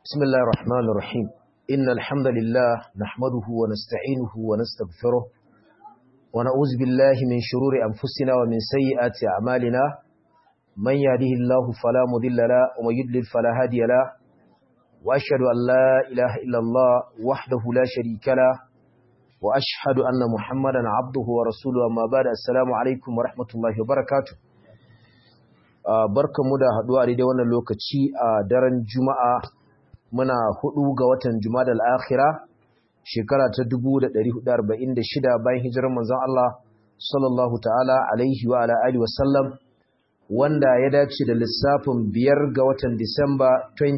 بسم الله الرحمن الرحيم إن الحمد لله نحمده ونستعينه ونستغفره ونعوذ بالله من شرور أنفسنا ومن سيئات أعمالنا من يهده الله فلا مضل له ومن يضلل فلا هادي له وأشهد أن لا إله إلا الله وحده لا شريك له وأشهد أن محمدا عبده ورسوله أما بعد السلام عليكم ورحمة الله وبركاته barkanmu da haduwa a daidai wannan lokaci a daren juma'a muna hudu ga watan jumada al'akhira shekara ta 1446 bayan hijirar manzon Allah sallallahu ta'ala alaihi wa ala alihi wasallam wanda ya dace da lissafin biyar ga watan disamba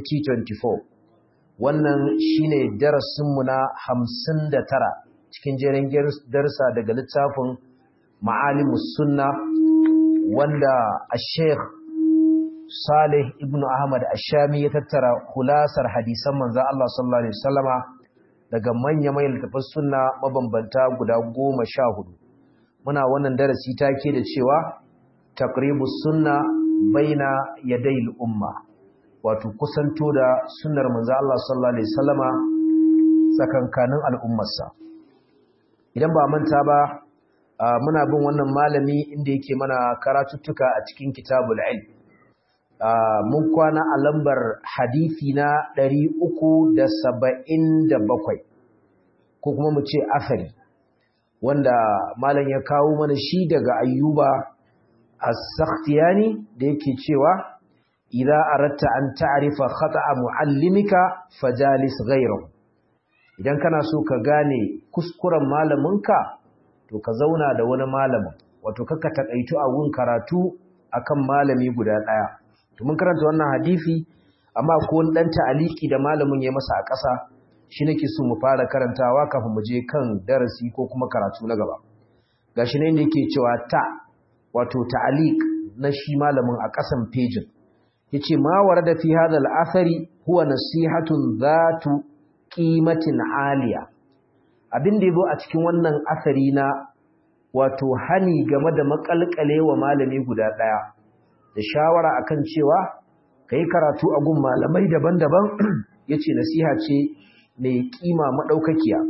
2024 wannan shine darasinmu na 59 cikin jerin darsa daga littafin ma'alimus sunna wanda a sheikh Salih ibn Ahmad Ashami ya tattara kulasar hadisan manzon Allah sallallahu alaihi wasallama daga manya-manyan littafan sunna mabambanta guda goma sha hudu. Muna wannan darasi take da cewa taqribus sunna baina yadayil umma wato kusanto da sunnar manzon Allah sallallahu alaihi wasallama tsakankanin al'ummarsa. Idan ba manta ba muna bin wannan malami inda yake mana karatuttuka a cikin kitabul ilm Uh, mun kwana a lambar hadithi na ɗari uku da saba'in da bakwai ko kuma mu ce asari wanda malam ya kawo mana shi daga ayyuba a sakhtiyani da yake cewa idza aratta an ta'rifa khata'a muallimika fajalis ghayrahu idan kana so ka gane kuskuren malaminka to ka zauna da wani malamin wato kakka takaitu a gun karatu akan malami guda ɗaya. to mun karanta wannan hadisi amma ko wani dan ta'aliki da malamin ya masa a ƙasa shi nake so mu fara karantawa kafin mu je kan darasi ko kuma karatu na gaba gashi ne inda yake cewa ta wato ta'alik na shi malamin a ƙasan pejin yace ma warada fi hadha al-athari huwa nasihatun zatu qimatin aliya abin da yabo a cikin wannan asari na wato hani game da makalkalewa malami guda daya da shawara akan cewa kai karatu a gun malamai daban-daban yace nasiha ce mai kima madaukakiya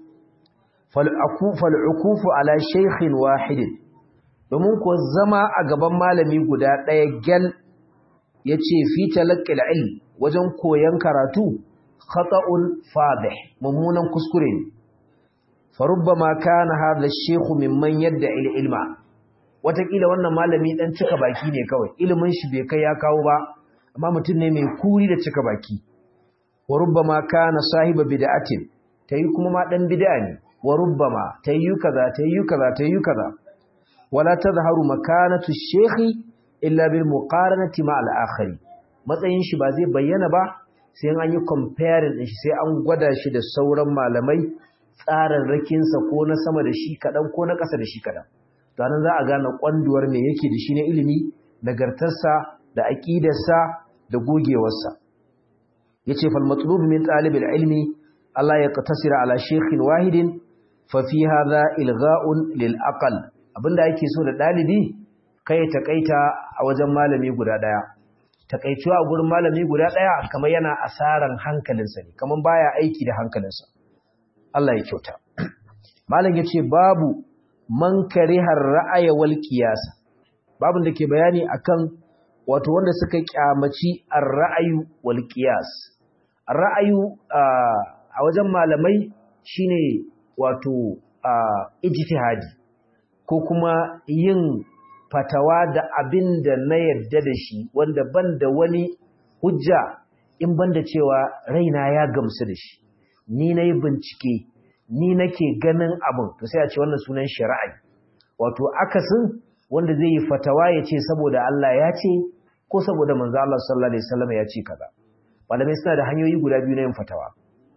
fal akufal ukufu ala shaykhin wahid domin ko zama a gaban malami guda daya gal yace fi talaqqil ilm wajen koyan karatu khata'un fadih mummunan kuskure ne farubbama kana hadha ash-shaykh mimman yad'i ilma watakila wannan malami dan cika baki ne kawai ilimin shi bai kai ya kawo ba amma mutum ne mai kuri da cika baki wa rubbama kana sahiba bid'atin tayi kuma ma dan bid'a ne wa rubbama tayi kaza tayi kaza tayi kaza wala tazharu makanatu shaykhi illa bil muqaranati ma al akhari matsayin shi ba zai bayyana ba sai an yi comparing din shi sai an gwada shi da sauran malamai tsararrakin sa ko na sama da shi kadan ko na ƙasa da shi kadan ranar za a gane kwanduwar me yake da shi na ilimi nagartarsa da aƙidarsa da gogewarsa ya ce falmatlub min ɗalibin ilmi Allah ya tasira ala shekhin wahidin fafi haza ilga'un lil'aƙal abinda ake so da ɗalibi kai taƙaita a wajen malami guda ɗaya taƙaituwa a gurin malami guda ɗaya kamar yana asaran hankalinsa ne kamar baya aiki da hankalinsa Allah ya kyauta malam ya ce babu man karihar ra'aya wal qiyasa babun da ke bayani akan wato wanda suka kyamaci ar-ra'ayu wal qiyas ar-ra'ayu a wajen malamai shine wato ijtihadi ko kuma yin fatawa da abin da na yarda da shi wanda ban da wani hujja in banda cewa raina ya gamsu da shi ni nayi bincike ni nake ganin abin to sai a ce wannan sunan shari'a wato akasin wanda zai yi fatawa ya ce saboda Allah ya ce ko saboda manzo Allah sallallahu alaihi wasallam ya ce kaza malamai suna da hanyoyi guda biyu na yin fatawa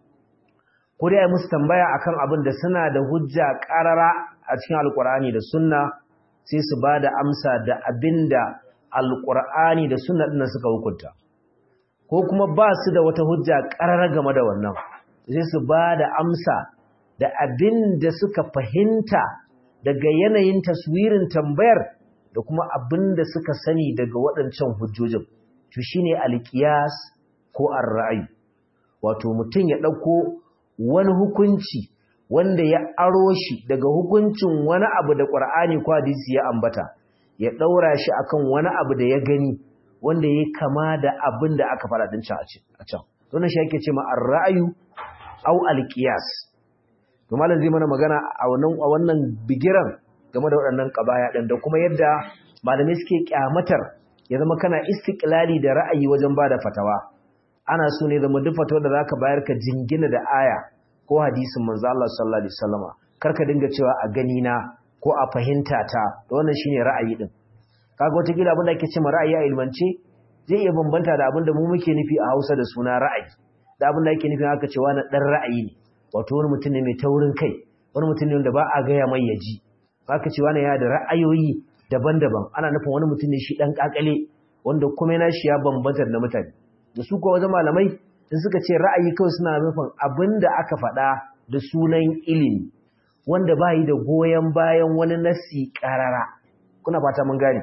ko dai musu tambaya akan abin da suna da hujja karara a cikin alkur'ani da sunna sai su ba da amsa da abinda alkur'ani da sunna din suka hukunta ko kuma ba su da wata hujja karara game da wannan sai su ba da amsa da abin da suka fahimta daga yanayin taswirin tambayar da kuma abin da suka sani daga waɗancan hujjojin to shine alqiyas ko ar-ra'yi wato mutum ya ɗauko wani hukunci wanda ya aro shi daga hukuncin wani abu da ƙwar'ani ko hadisi ya ambata ya ɗaura shi akan wani abu da ya gani wanda ya kama da abin da aka faɗa ɗin a can wannan shi ake ce ma ra'ayu au alƙiyas to malam zai mana magana a wannan a wannan bigiran game da waɗannan ƙabaya ɗin da kuma yadda malamai suke kyamatar ya zama kana istiklali da ra'ayi wajen bada fatawa ana so ne zama duk fatawar da zaka bayar ka jingina da aya ko hadisin manzo Allah sallallahu alaihi wasallama kar ka dinga cewa a gani na ko a fahimta ta wannan shine ra'ayi din kaga wata kila abin da ake cewa ra'ayi a ilmance zai iya bambanta da abin da mu muke nufi a Hausa da suna ra'ayi da abin da ake nufi aka cewa na dan ra'ayi ne wato wani mutum ne mai taurin kai wani mutum ne wanda ba a gaya mai yaji aka cewa ne ya da ra'ayoyi daban-daban ana nufin wani mutum ne shi dan kakale wanda kuma yana shi ya bambanta da mutane da su kuwa wajen malamai in suka ce ra'ayi kawai suna nufin abin da aka faɗa da sunan ilimi wanda ba yi da goyon bayan wani nasi ƙarara kuna fata mun gane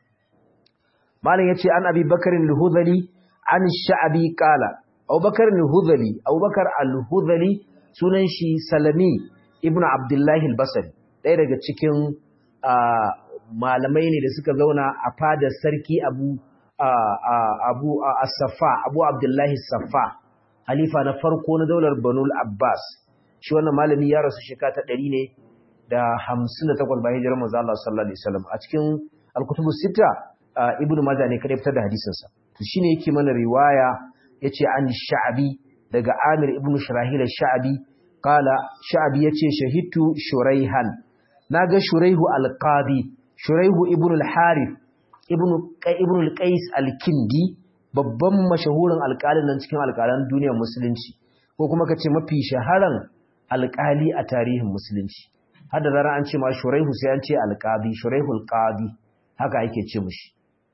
malam ya ce an abi bakarin al-hudhali an sha'abi qala abubakar al-hudhali abubakar al-hudhali sunan shi salami ibnu abdullahi al-basri ɗaya daga cikin malamai ne da suka zauna a fadar sarki abu abu as-saffa abu abdullahi saffa halifa na farko na daular banul abbas shi wannan malami ya rasu shekara ta 100 ne da 58 bayan hijirar manzo Allah sallallahu alaihi wasallam a cikin al-kutubu sita ibnu majah ne kada fitar da hadisin sa to shine yake mana riwaya yace an sha'bi daga amir ibnu shirahil sha'bi qala sha'bi yace shahidtu shuraihan naga shuraihu al-qadi shuraihu ibnu al-harith ibn al-qais al-kindi babban mashahurin alƙalin nan cikin alƙalan duniyar musulunci ko kuma kace mafi shaharan alƙali a tarihin musulunci har da zaran an ce ma shuraihu sai an ce alqadi shuraihu alqadi haka ake ce mishi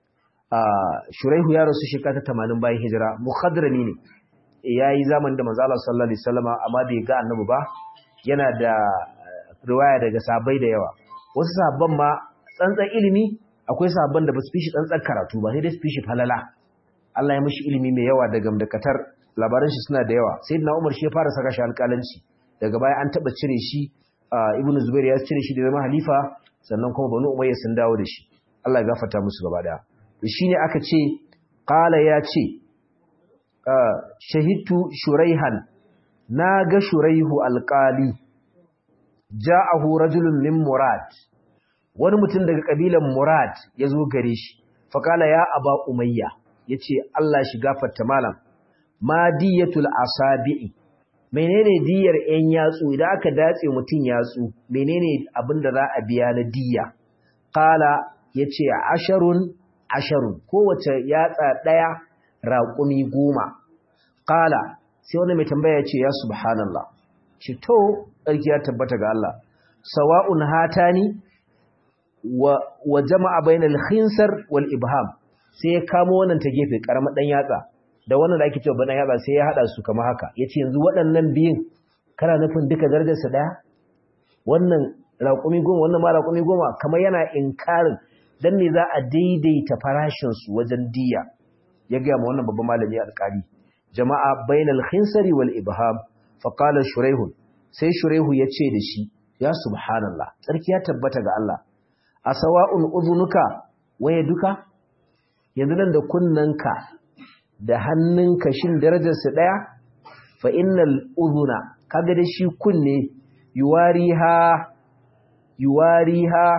shuraihu ya rasu shekara ta 80 bayan hijira mukhadrami ne yayi zaman da manzo Allah sallallahu alaihi wasallama amma bai ga annabi ba yana da riwaya daga sahabbai da yawa wasu sahabban ma tsantsan ilimi akwai sabon da ba su fi shi tsantsar karatu ba sai dai su fi shi falala Allah ya mishi ilimi mai yawa da gamdakatar labaran shi suna da yawa sai na Umar shi ya fara saka shi alƙalanci daga baya an taɓa cire shi Ibn Zubair ya cire shi da zama halifa sannan kuma Banu Umayya sun dawo da shi Allah ya gafarta musu gaba daya to shine aka ce qala ya ce shahidtu shuraihan na ga shuraihu alqali ja'ahu rajulun min murad wani mutum daga kabilan Murad ya zo gare shi faƙala ya aba umayya ya ce Allah shi gafarta malam ma diyatul asabi'i menene diyar ‘yan yatsu idan aka datse mutum yatsu menene abin da za a biya na diya ƙala ya ce asharun asharun kowace yatsa ɗaya raƙumi goma ƙala sai wani mai tambaya ya ce ya subhanallah ce to ɗarki ya tabbata ga Allah sawa'un hatani wa jama'a bainal khinsar wal ibham sai ya kamo wannan ta gefe karamar dan yatsa da wannan da ake cewa badan yatsa sai ya hada su kamar haka yace yanzu waɗannan biyun kana nufin duka darajar su daya wannan raƙumi goma wannan ma raƙumi goma kamar yana inkarin dan ne za a daidaita farashin su wajen diya ya ga ma wannan babban malami alƙali jama'a bainal khinsari wal ibham fa qala shuraihun sai shuraihu ya ce da shi ya subhanallah tsarki ya tabbata ga Allah a sawa'un uzunuka waye duka yanzu nan da kunnanka da hannunka shin darajarsu ɗaya fa innal uzuna kaga da shi kunne yuwariha yuwariha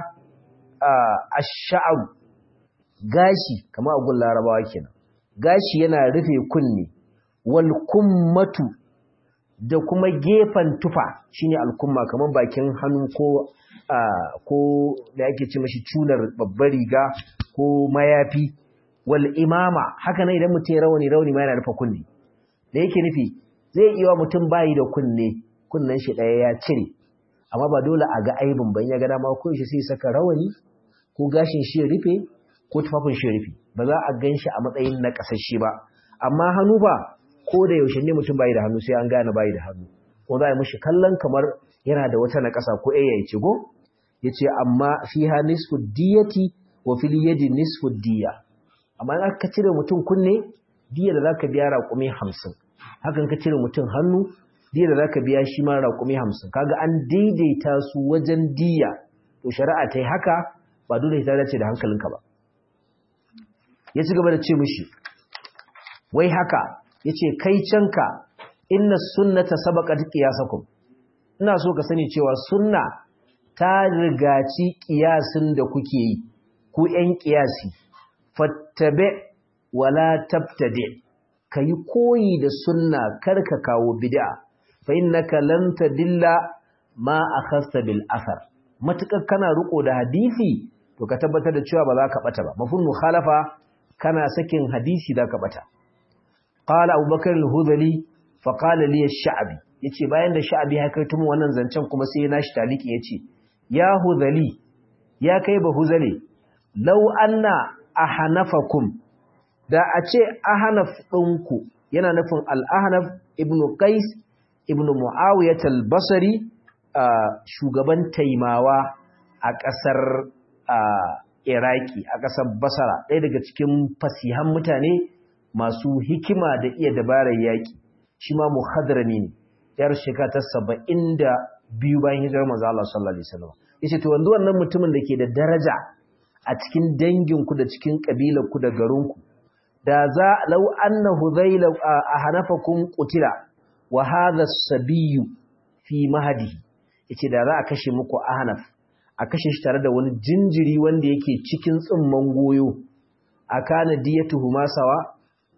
ash-sha'r gashi kamar agun larabawa kenan gashi yana rufe kunne wal kummatu da kuma gefen tufa shine alkumma kamar bakin hannu ko ko da yake ce mashi cunar babbar riga ko mayafi wal imama haka nan idan mutum ya rawani rawani ma yana rufe kunne da yake nufi zai iya wa mutum bayi da kunne kunnen shi ɗaya ya cire amma ba dole a ga aibin ban ya ga dama ko shi sai saka rawani ko gashin shi ya rufe ko tufafin shi ya rufe ba za a gan shi a matsayin na kasashe ba amma hannu ba ko da yaushe ne mutum bayi da hannu sai an gane bayi da hannu ko za a yi mishi kallon kamar yana da wata naƙasa ko ya ce go ya ce amma fiha nisfu diyati wa fil yadi nisfu diya amma in aka cire mutum kunne diya da zaka biya raƙumi hamsin hakan ka cire mutum hannu diya da zaka biya shi ma raƙumi hamsin kaga an daidaita su wajen diya to shari'a ta yi haka ba dole ta dace da hankalinka ba ya ci gaba da ce mishi wai haka ya ce kai canka inna sunnata sabaqat qiyasakum ina so ka sani cewa sunna ta rigaci kiyasin da kuke yi ku ƴan kiyasi fattabe wala tabtadi kayi koyi da sunna karka kawo bid'a fa innaka lan tadilla ma akhasta bil athar matukar kana riko da hadisi to ka tabbatar da cewa ba za ka bata ba mafhum mukhalafa kana sakin hadisi za ka bata qala abubakar al-hudhali fa qala li ash-sha'bi yace bayan da sha'bi ya kai tumu wannan zancen kuma sai nashi taliki yace ya hudhali ya kai ba huzale law anna ahanafakum da a ce ahanaf ɗinku yana nufin al-ahnaf ibn qais ibn muawiyah al-basri shugaban taimawa a ƙasar iraki a ƙasar basara ɗaya daga cikin fasihan mutane masu hikima da iya dabarar yaƙi shi ma muhadrami ne yar shekara ta saba'in da biyu bayan hijirar manzo Allah sallallahu alaihi wasallam yace to wanzu wannan mutumin da ke da daraja a cikin danginku da cikin kabilarku da garinku da za law anna hudayla ahanafakum qutila wa hadha as-sabiyyu fi mahdihi yace da za a kashe muku ahnaf a kashe shi tare da wani jinjiri wanda yake cikin tsimman goyo akana diyatuhu masawa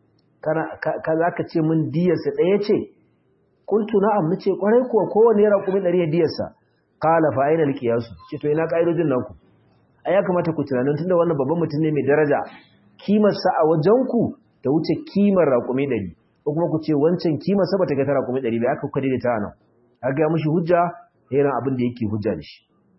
ka za ka ce min diyarsa ɗaya ce kuntu na'am nace kwarai kuwa kowane ya raƙumi ɗari ya diyarsa qala fa aina alqiyasu ce to ina ƙa'idojin naku ai ya kamata ku tunanin tunda wannan babban mutum ne mai daraja kimar sa a wajen ku ta wuce kimar raƙumi ɗari ko kuma ku ce wancan kimar sa bata ga ta raƙumi ɗari ba aka kwade da ta nan aka ga mishi hujja irin abin da yake hujja da shi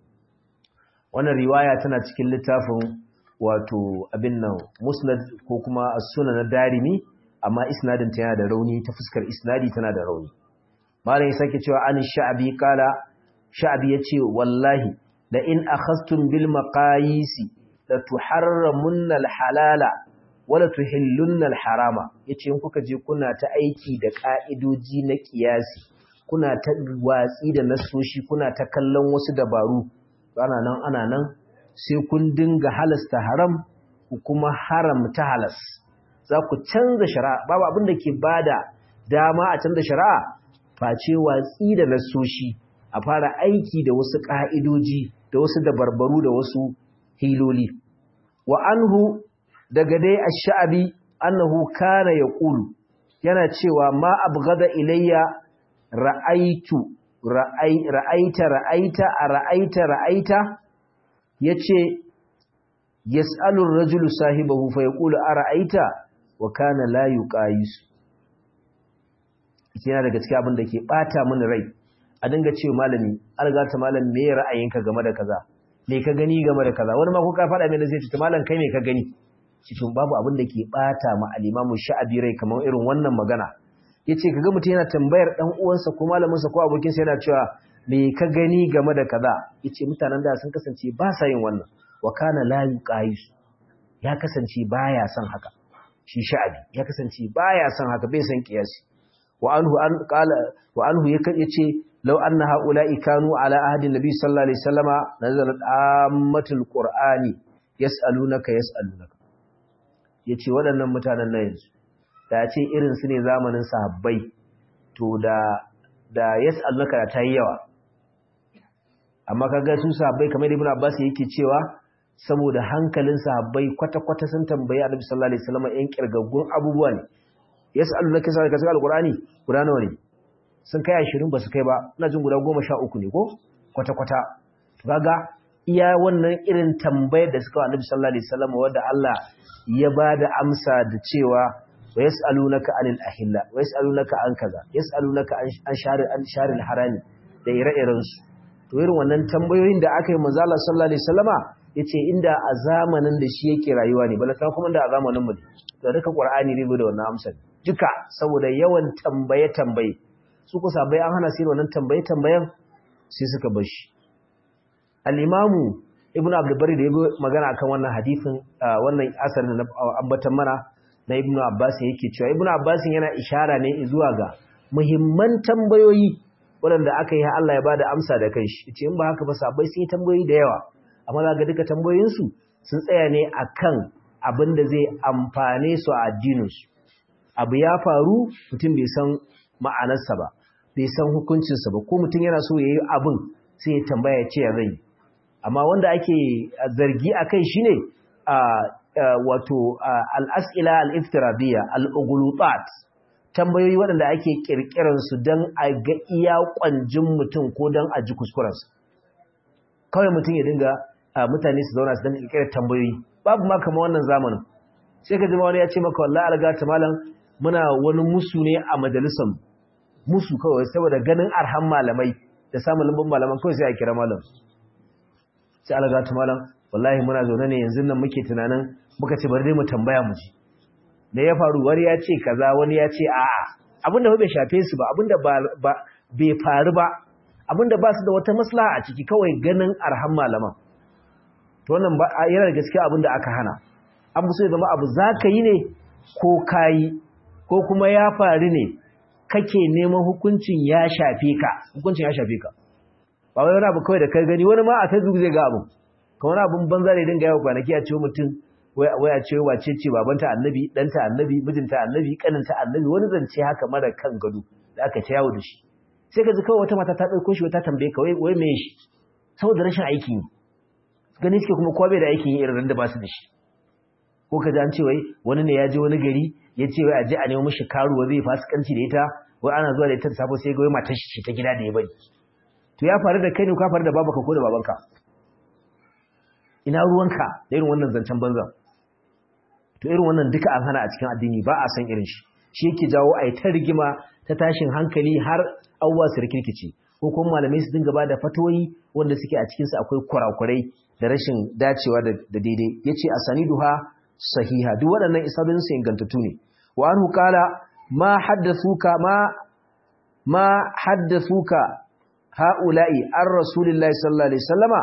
wannan riwaya tana cikin littafin wato abin nan musnad ko kuma as-sunan na darimi amma isnadin ta yana da rauni ta fuskar isnadi tana da rauni malam ya sake cewa an sha'abi kala sha'abi yace wallahi la in akhastum bil maqayisi la tuharramunna al halala wala tuhillunna al harama yace in kuka je kuna ta aiki da ka'idoji na kiyasi kuna ta watsi da nasoshi kuna ta kallon wasu dabaru ana nan ana nan sai kun dinga halasta haram ku kuma haramta halas za ku canza shari'a babu abin da ke bada dama a canza shari'a face watsi da nasoshi a fara aiki da wasu ka'idoji da wasu dabarbaru da wasu hiloli wa anhu daga dai ash-sha'bi annahu kana yaqulu yana cewa ma abghada ilayya ra'aitu ra'aita ra'aita a ra'aita ra'aita yace yas'alu ar-rajulu sahibahu fa yaqulu ara'aita wa kana la yuqayis yana daga cikin abin da ke bata mini rai a dinga cewa malami alga ta malam me ra'ayinka game da kaza me ka gani game da kaza wani ma ko ka faɗa mai da zai ce malam kai me ka gani cikin babu abin da ke bata ma al-imamu sha'abi rai kamar irin wannan magana yace kaga mutum yana tambayar dan uwansa ko malamin sa ko abokin sa yana cewa me ka gani game da kaza yace mutanen da sun kasance ba sa yin wannan wa kana la yuqayis ya kasance baya son haka shi sha'abi ya kasance baya son haka bai san kiyasi wa anhu an qala wa anhu yace law anna haula'i kanu ala ahdi nabi sallallahu alaihi wasallama nazalat ammatul qur'ani yas'alunaka yas'alunaka yace waɗannan mutanen na yanzu da ce irin su ne zamanin sahabbai to da da yas'alunaka ta yi yawa amma kaga su sahabbai kamar ibn abbas yake cewa saboda hankalin sahabbai kwata-kwata sun tambayi annabi sallallahu alaihi wasallam yan kirgaggun abubuwa ne yas'alunaka sai ka saka alqur'ani guda nawa ne sun kai 20 ba su kai ba ina jin guda 13 ne ko kwata-kwata kaga iya wannan irin tambayar da suka wa annabi sallallahu alaihi wasallam wanda Allah ya bada amsa da cewa wa yas'alunaka anil ahilla wa yas'alunaka an kaza yas'alunaka an sharil an sharil harami da ire-iren su to irin wannan tambayoyin da aka yi manzo Allah sallallahu alaihi wasallama yace inda a zamanin da shi yake rayuwa ne balaka kuma da a zamanin mu to duka qur'ani ne da wannan amsa duka saboda yawan tambaye tambaye su kusa bai an hana sai wannan tambaye tambayen sai suka bar shi al-imamu ibn abdul bari da yago magana akan wannan hadisin wannan asarin da ambatan mana na ibnu abbas yake cewa ibnu abbas yana ishara ne zuwa ga muhimman tambayoyi waɗanda aka yi har Allah ya bada amsa da kanshi yace in ba haka ba sabai sun yi tambayoyi da yawa amma za ga duka tambayoyin su sun tsaya ne akan abin da zai amfane su a addinin su abu ya faru mutum bai san ma'anarsa ba bai san hukuncinsa ba ko mutum yana so ya yi abin sai ya tambaya ya ce ya zai amma wanda ake zargi a kai shi ne wato al'as'ila al'iftirabiyya al'ugulutat tambayoyi waɗanda ake ƙirƙiransu don a ga iya ƙwanjin mutum ko don a ji kuskurensa kawai mutum ya dinga mutane su zauna su don ƙirƙirar tambayoyi babu ma kama wannan zamanin sai ka jima wani ya ce maka wallah alga ta malam muna wani musu ne a majalisar musu kawai saboda ganin arhan malamai da samun lambun malaman kawai sai a kira malam sai alga ta malam wallahi muna zaune ne yanzu nan muke tunanin muka ce bari dai mu tambaya mu ji da ya faru wani ya ce kaza wani ya ce a'a abinda ba bai shafe su ba abinda ba bai faru ba abinda ba su da wata maslaha a ciki kawai ganin arhan malaman to wannan yana da gaskiya abinda aka hana an so ya zama abu zaka yi ne ko kayi ko kuma ya faru ne kake neman hukuncin ya shafe ka hukuncin ya shafe ka ba wai wani abu kawai da kai gani wani ma a facebook zai ga abu kamar abun banza da dinga yawa kwanaki a cewa mutum wai a cewa wace ce babanta annabi ɗanta annabi mijinta annabi kaninta annabi wani zance haka mara kan gado da aka ce yawo da shi sai ka ji kawai wata mata ta ɗauko shi wata tambaye ka wai me shi saboda rashin aikin yi gani suke kuma kowa bai da aikin yi irin da ba su da shi ko ka ji an ce wai wani ne ya je wani gari ya ce wai a je a nemo mishi karuwa zai fasikanci da ita wai ana zuwa da ita da safo sai ga wai matar shi ta gida da ya bari to ya faru da kai ne ka faru da babanka ko da babanka ina ruwanka da irin wannan zancen banza to irin wannan duka an hana a cikin addini ba a san irin shi shi yake jawo a yi ta rigima ta tashin hankali har abubuwa su rikirkice ko kuma malamai su dinga ba da fatoyi wanda suke a cikinsu akwai kurakurai da rashin dacewa da daidai ya ce a saniduha sahiha duk waɗannan isabinsu ingantattu ne wa an hukala ma haddathuka ma ma haddathuka ha'ula'i an rasulillahi sallallahu alaihi wasallama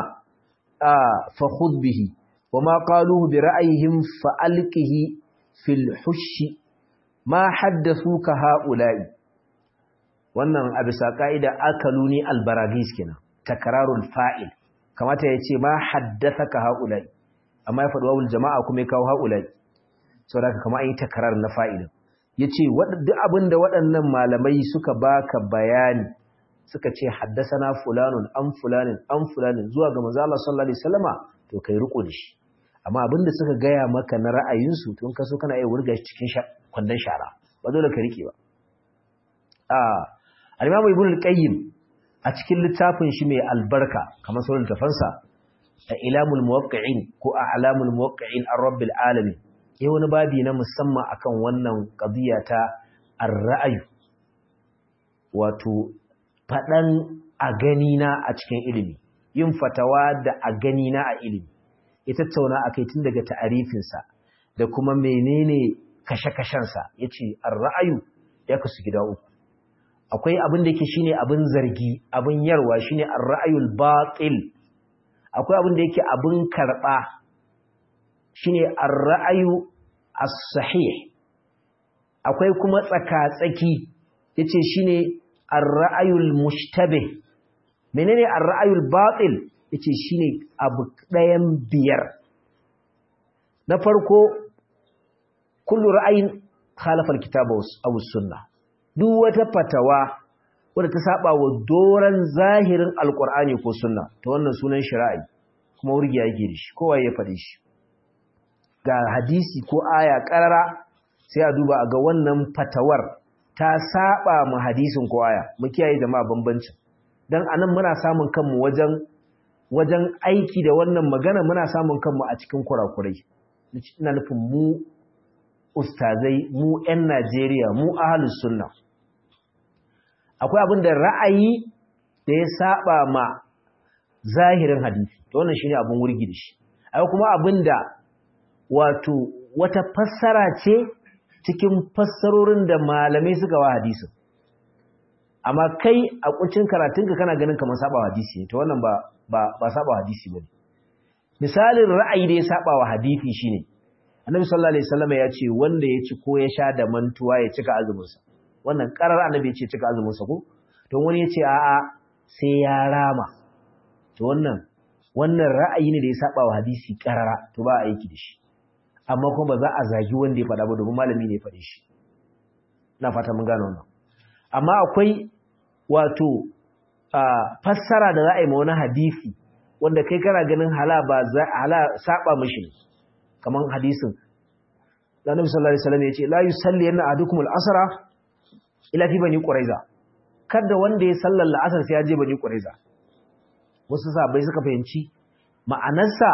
fa khudh bihi wa ma qaluhu bi ra'ayihim fa alqihi fil hushi ma haddathuka ha'ula'i wannan a bisa ka'ida akaluni albaragis kenan takrarul fa'il kamata ya ce ma haddathaka ha'ula'i amma ya faɗi wawul jama'a kuma ya kawo ha'ula'i saboda haka kamar an yi takrar na fa'ilin yace duk abinda waɗannan malamai suka baka bayani suka ce haddasana fulanun an fulanin an fulanin zuwa ga manzo Allah sallallahu alaihi wasallama to kai riko da shi amma abinda suka gaya maka na ra'ayinsu to in ka so kana iya wurga shi cikin kwandon shara ba dole ka rike ba a al-Imam Ibn al-Qayyim a cikin littafin shi mai albarka kamar sauran tafansa a ilamul muwaqqi'in ko a alamul muwaqqi'in ar-rabbil alamin yayi wani babi na musamman akan wannan qadiya ta ar-ra'ayu wato faɗan a ganina a cikin ilimi yin fatawa da a ganina a ilimi ya tattauna a kai tun daga ta'arifinsa da kuma menene kashe-kashensa ya ce an ra'ayu ya kasu gida uku akwai abin da yake shine abin zargi abin yarwa shine an ra'ayul batil akwai abin da yake abin karɓa shine an ra'ayu as-sahih akwai kuma tsaka-tsaki yace shine ar-ra'ayul mushtabih menene ar-ra'ayul batil yace shine abu ɗayan biyar na farko kullu ra'ayin khalafa al-kitaba aw sunna duk wata fatawa wadda ta saba wa doran zahirin alqur'ani ko sunna to wannan sunan shari'i kuma wurgi yake da shi kowa ya faɗi shi ga hadisi ko aya ƙarara sai a duba a ga wannan fatawar ta saba mu hadisin ko aya mu kiyaye jama'a bambancin dan anan muna samun kanmu wajen wajen aiki da wannan magana muna samun kanmu a cikin kurakurai ina nufin mu ustazai mu ƴan Najeriya mu ahlus sunna akwai abin da ra'ayi da ya saba ma zahirin hadisi to wannan shine abin wurgi da shi akwai kuma abin da wato wata fassara ce cikin fassarorin da malamai suka wa hadisin amma kai a kuncin karatunka kana ganin kamar saba hadisi to wannan ba ba ba saba hadisi bane misalin ra'ayi da ya saba wa hadisi shine annabi sallallahu alaihi wasallam ya ce wanda ya ci ko ya sha da mantuwa ya cika azumin sa wannan karar annabi ya ce cika azumin sa ko to wani ya ce a'a sai ya rama to wannan wannan ra'ayi ne da ya saba wa hadisi karara to ba a aiki da shi amma kuma ba za a zagi wanda ya faɗa ba domin malami ne ya faɗe shi ina fata mun gane wannan amma akwai wato fassara da za a yi ma wani hadisi wanda kai kana ganin hala ba za hala saba mishi kaman hadisin da Annabi sallallahu alaihi wasallam yace la yusalli yanna ahadukum al-asra ila fi bani quraiza kada wanda ya sallar la'asar sai ya je bani quraiza wasu sahabbai suka fahimci ma'anarsa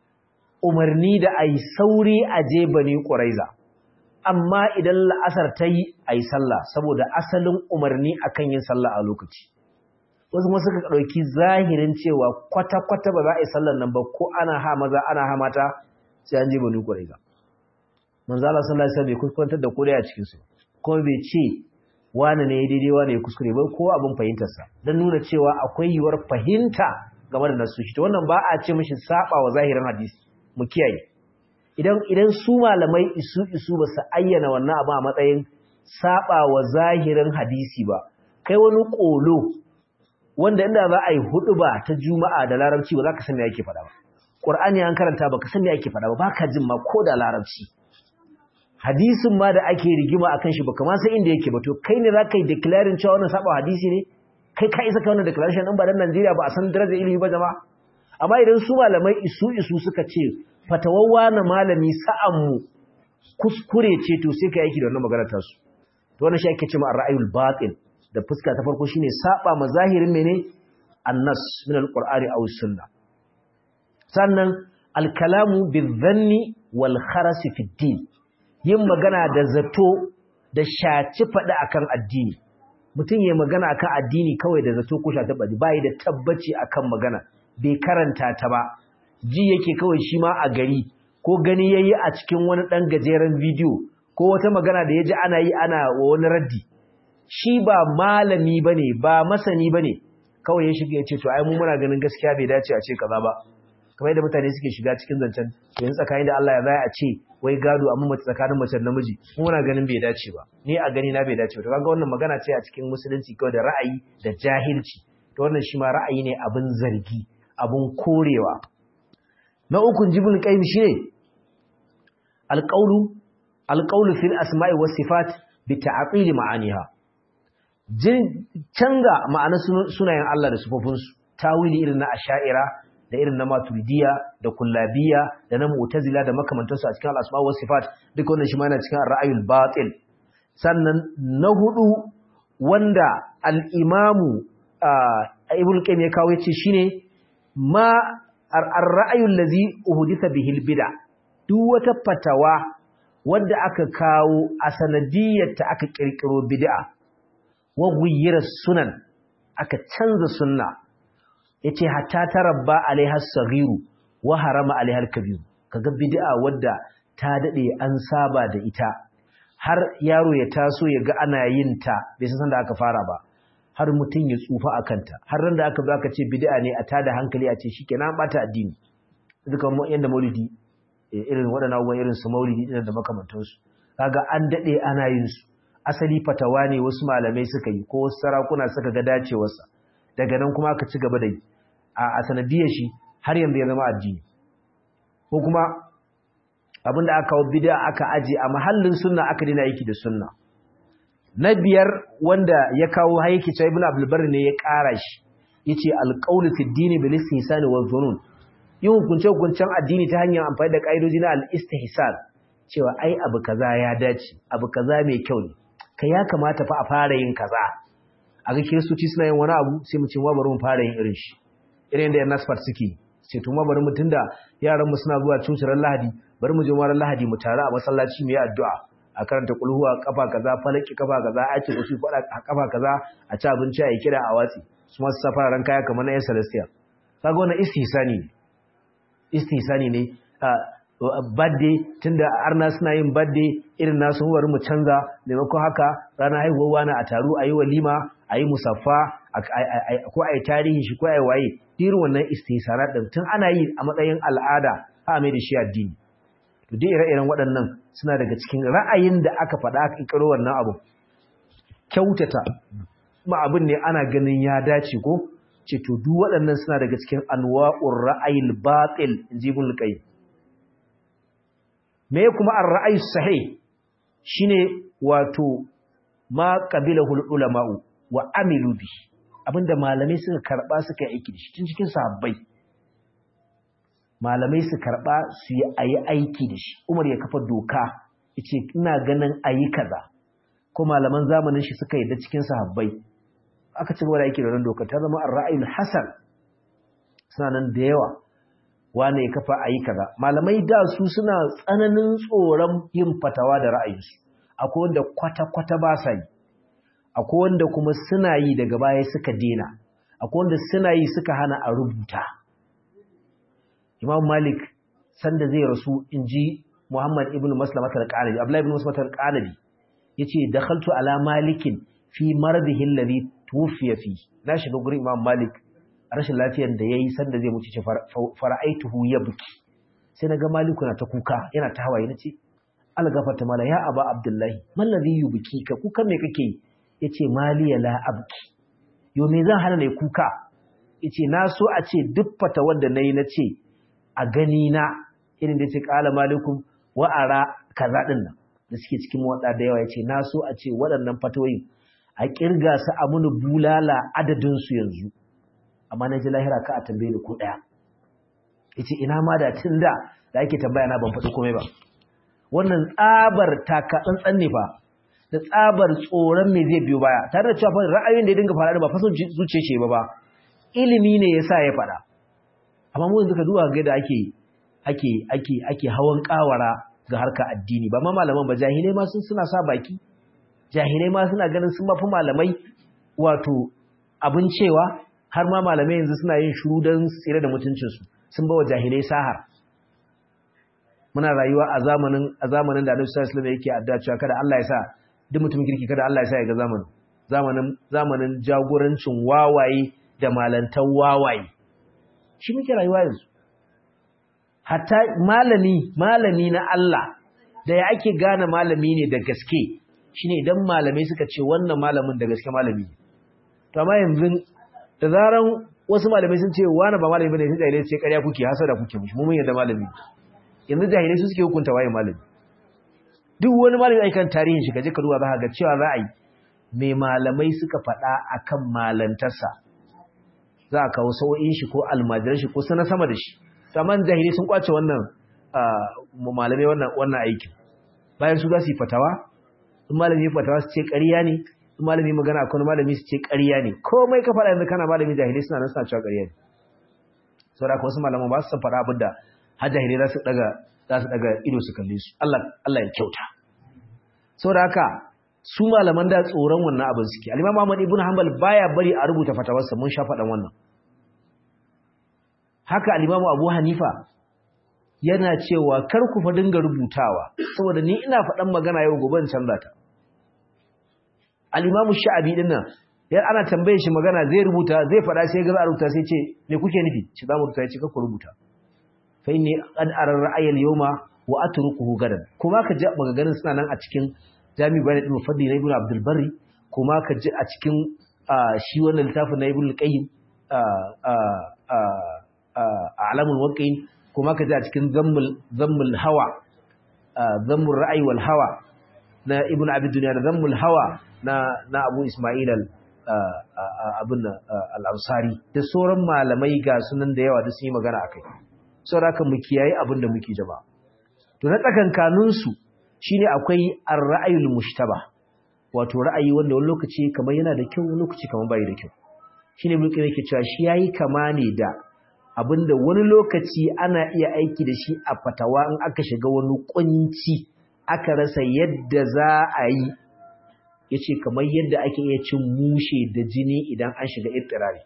umarni da ai sauri a je bani quraiza amma idan la'asar ta yi ai sallah saboda asalin umarni akan yin sallah a lokaci wasu kuma suka ɗauki zahirin cewa kwata-kwata ba za a yi sallar nan ba ko ana ha maza ana ha mata sai an je bani ƙwaraiza manzala sallallahu alaihi wasallam bai kuskurantar da kodai a cikin su kuma bai ce wani ne daidai wani ya kuskure ba ko abin fahimtar sa dan nuna cewa akwai yiwuwar fahimta game da nasu shi to wannan ba a ce mishi saba wa zahirin hadisi mu kiyaye idan idan su malamai isu isu ba su ayyana wannan abu a matsayin saba wa zahirin hadisi ba kai wani kolo wanda inda za a yi hudu ba ta juma'a da larabci ba za ka san me ake faɗa ba ƙur'ani an karanta ba ka san me ake faɗa ba ba ka jin ma ko da larabci hadisin ma da ake rigima akan shi baka ma san inda yake ba to kai ne za ka yi declaring cewa wannan saba hadisi ne kai ka isa ka wannan declaration ɗin ba dan Najeriya ba a san darajar ilimi ba jama'a amma idan su malamai isu isu suka ce fatawawa na malami sa'an mu kuskure ce to sai ka yaki da wannan magana ta su to wannan shi ake cewa ar-ra'yul batil da fuska ta farko shine saba mazahirin mene annas min alqur'ani aw sunna sannan alkalamu bizanni wal kharas fi din yin magana da zato da shaci fada akan addini mutum yayin magana akan addini kawai da zato ko shaci fadi bai da tabbaci akan magana bai karanta ta ba ji yake kawai shi ma a gari ko gani yayi a cikin wani dan gajeren bidiyo ko wata magana da yaji ana yi ana wa wani raddi shi ba malami bane ba masani bane kawai ya shiga ya ce to ai mu muna ganin gaskiya bai dace a ce kaza ba kamar yadda mutane suke shiga cikin zancen to yanzu tsakanin da Allah ya zai a ce wai gado amma mace tsakanin mace da namiji mu muna ganin bai dace ba ni a gani na bai dace ba to kaga wannan magana ce a cikin musulunci kawai da ra'ayi da jahilci to wannan shi ma ra'ayi ne abin zargi abin korewa na ukun jibul qayyim shine alqawlu alqawlu fil asma'i was sifat bi ta'qili ma'aniha canza ma'ana sunayen Allah da sufofinsu tawili irin na asha'ira da irin na maturidiya da kullabiya da na mu'tazila da makamantansu a cikin al'asma wa sifat duka wannan shi ma yana cikin ra'ayul batil sannan na hudu wanda al-imamu ibn qayyim ya kawo yace shine ma ar-ra'ayul ladhi uhditha bihi al-bid'a duk wata fatawa wanda aka kawo a sanadiyyar ta aka kirkiro bid'a wa ghayyira sunan aka canza sunna yace hatta tarabba alaiha as-saghiru wa harama alaiha al-kabir kaga bid'a wadda ta dade an saba da ita har yaro ya taso ya ga ana yin ta bai san da aka fara ba har mutun ya tsufa akan ta har ran da aka zo aka ce bid'a ne a tada hankali a ce shikenan bata addini duka yanda maulidi irin waɗannan abubuwan irin su maulidi ɗin da makamantansu kaga an daɗe ana yin su asali fatawa ne wasu malamai suka yi ko wasu sarakuna suka ga dacewarsa daga nan kuma aka ci gaba da yi a sanadiyar shi har yanzu ya zama addini ko kuma abin da aka kawo bid'a aka aje a mahallin sunna aka dina aiki da sunna na biyar wanda ya kawo haiki cewa ibnu abdul bar ne ya ƙara shi yace alqawlu fi dini bil istihsan wa dhunun yin hukunce-hukuncen addini ta hanyar amfani da ƙa'idoji na al'istihsan cewa ai abu kaza ya dace abu kaza mai kyau ne ka ya kamata fa a fara yin kaza a ga kiristoci suna yin wani abu sai mu ce ma bari mu fara yin irin shi irin da yan nasfar suke ce to ma bari mu tunda yaran mu suna zuwa coci ran lahadi bari mu je ma ran lahadi mu tare a masallaci mu yi addu'a a karanta kulhuwa kafa kaza falaki kafa kaza a ce wasu fada kafa kaza a ci abinci a yi kira a watsi su ma su sa fararen kaya kamar na yan celestial kaga wannan istihsani ne istisani ne birthday tunda arna suna yin birthday irin nasu bari mu canza maimakon haka ranar haihuwar wani a taru a yi walima a yi musaffa ko a yi tarihi shi ko a yi waye irin wannan istisana ɗin tun ana yi a matsayin al'ada a mai da shi addini to dai ire-iren waɗannan suna daga cikin ra'ayin da aka faɗa aka ƙiro wannan abu kyautata ma abin ne ana ganin ya dace ko ce to duk waɗannan suna daga cikin anwa'ur ra'ayil batil inji ibn qayyim me kuma ar-ra'ayi sahih shine wato ma qabilahu ulama'u wa amilu bi abinda malamai suka karba suka yi aiki da shi tun cikin sahabbai malamai su karba su yi ayi aiki da shi Umar ya kafa doka yace ina ganin ayi kaza ko malaman zamanin shi suka yi da cikin sahabbai aka ci gaba da aiki da wannan doka ta zama ar-ra'ayul hasan suna nan da yawa wane ya kafa ayi kaza malamai da su suna tsananin tsoron yin fatawa da ra'ayinsu akwai wanda kwata-kwata ba sa yi akwai wanda kuma suna yi daga baya suka dena akwai wanda suna yi suka hana a rubuta imam malik sanda zai rasu in ji muhammad ibn maslamat al-qanabi abdullahi ibn maslamat al-qanabi yace dakhaltu ala malikin fi maradihi alladhi tufiya fi na shiga gurin imam malik rashin lafiyar da yayi sanda zai mutu ce fara'aituhu yabki sai naga maliku na ta kuka yana ta hawaye nace algafarta mala ya aba abdullahi mallazi yubki ka kuka me kake yace maliya la abki yo me zan hana nayi kuka yace na so a ce duk fata wanda nayi nace a gani na irin da yace qala malikum wa ara kaza din nan da suke cikin wada da yawa yace na so a ce waɗannan fatawoyin a kirga su a muni bulala adadin su yanzu amma na ji lahira ka a tambaye ni ko daya yace ina ma da tunda da ake tambaya na ban faɗi komai ba wannan tsabar taka tsantsan ne fa da tsabar tsoron me zai biyo baya tare da cewa fa ra'ayoyin da ya dinga faɗa ba fa son zuciye ce ba ba ilimi ne yasa ya faɗa amma mu yanzu ka duba ga da ake ake ake ake hawan kawara ga harka addini ba ma malaman ba jahilai ma sun suna sa baki jahilai ma suna ganin sun mafi malamai wato abin cewa har ma malamai yanzu suna yin shuru don tsira da mutuncinsu sun ba wa jahilai sahar muna rayuwa a zamanin a zamanin da Annabi sallallahu alaihi wasallam yake addu'a cewa kada Allah ya sa duk mutumin kirki kada Allah ya sa ya ga zamanin zamanin zamanin jagorancin wawaye da malantan wawaye shi muke rayuwa yanzu hatta malami malami na Allah da ya ake gane malami ne da gaske shine idan malamai suka ce wannan malamin da gaske malami ne to amma yanzu da zaran wasu malamai sun ce wani ba malami bane sai jahilai ce ƙarya kuke hasada kuke mushi mu mun yadda malami yanzu jahilai su suke hukunta waye malami duk wani malami aikan tarihin shi kaje ka duba za ga cewa za a yi mai malamai suka faɗa akan malantarsa za a kawo sau'in shi ko almajiran shi ko sana sama da shi saman jahilai sun kwace wannan malamai wannan wannan aikin bayan su za su yi fatawa in malami ya fatawa su ce ƙarya ne in malami magana akwai malami su ce ƙarya ne komai ka faɗa yanzu kana malami jahilai suna nan suna cewa ƙarya ne saboda haka wasu malaman ba su san faɗa abin da har jahilai za su daga za su daga ido su kalle su Allah Allah ya kyauta saboda haka su malaman da tsoron wannan abin suke al-Imam Ahmad ibn Hanbal baya bari a rubuta fatawarsa mun sha faɗan wannan haka al-Imam Abu Hanifa yana cewa kar ku fa dinga rubutawa saboda ni ina faɗan magana yau gobe in canza ta al-Imam Sha'abi din nan yar ana tambaye shi magana zai rubuta zai faɗa sai ga za a rubuta sai ce me kuke nufi shi za mu rubuta ya ce kar ku rubuta fa inni qad ara ra'ayal yawma wa atrukuhu gadan kuma ka ji maganganun suna nan a cikin Jami' Bayan Ibn Fadli na Ibn Abdul Barri kuma ka ji a cikin shi wannan littafin na Ibn Qayyim Alamul Waqi'in kuma ka ji a cikin Zammul Zammul Hawa Zammul Ra'ayi wal Hawa na Ibn Abi Dunya da Zammul Hawa na na Abu Isma'il al abin al-Ansari da sauran malamai ga sunan da yawa da sun yi magana akai saboda mu kiyaye abin da muke jama'a to na tsakankanin su shine akwai ar-ra'ayul mushtaba wato ra'ayi wanda wani lokaci kamar yana da kyau wani lokaci kamar bai da kyau shine mulkin yake cewa shi yayi kama ne da abinda wani lokaci ana iya aiki da shi a fatawa in aka shiga wani kunci aka rasa yadda za a yi yace kamar yadda ake iya cin mushe da jini idan an shiga ittirari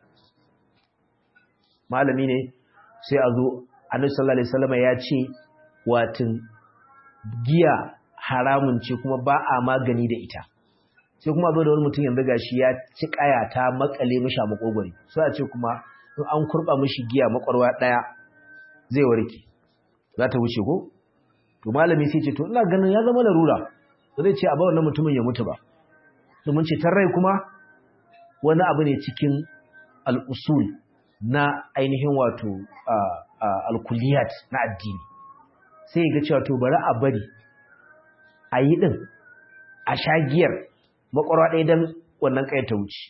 malami ne sai a zo annabi sallallahu alaihi wasallam ya ce watin giya haramun ce kuma ba a magani da ita sai kuma zo da wani mutum yanzu gashi ya ci kaya ta makale mishi a makogwari sai a ce kuma in an kurba mishi giya makwarwa daya zai warke za ta wuce ko to malami sai ce to ina ganin ya zama larura ba zai ce a ba wannan mutumin ya mutu ba domin ceton rai kuma wani abu ne cikin al'usul na ainihin wato alkuliyat na addini sai ga cewa to bari a bari a yi ɗin a shagiyar makwarwa ɗaya don wannan ƙayar ta wuce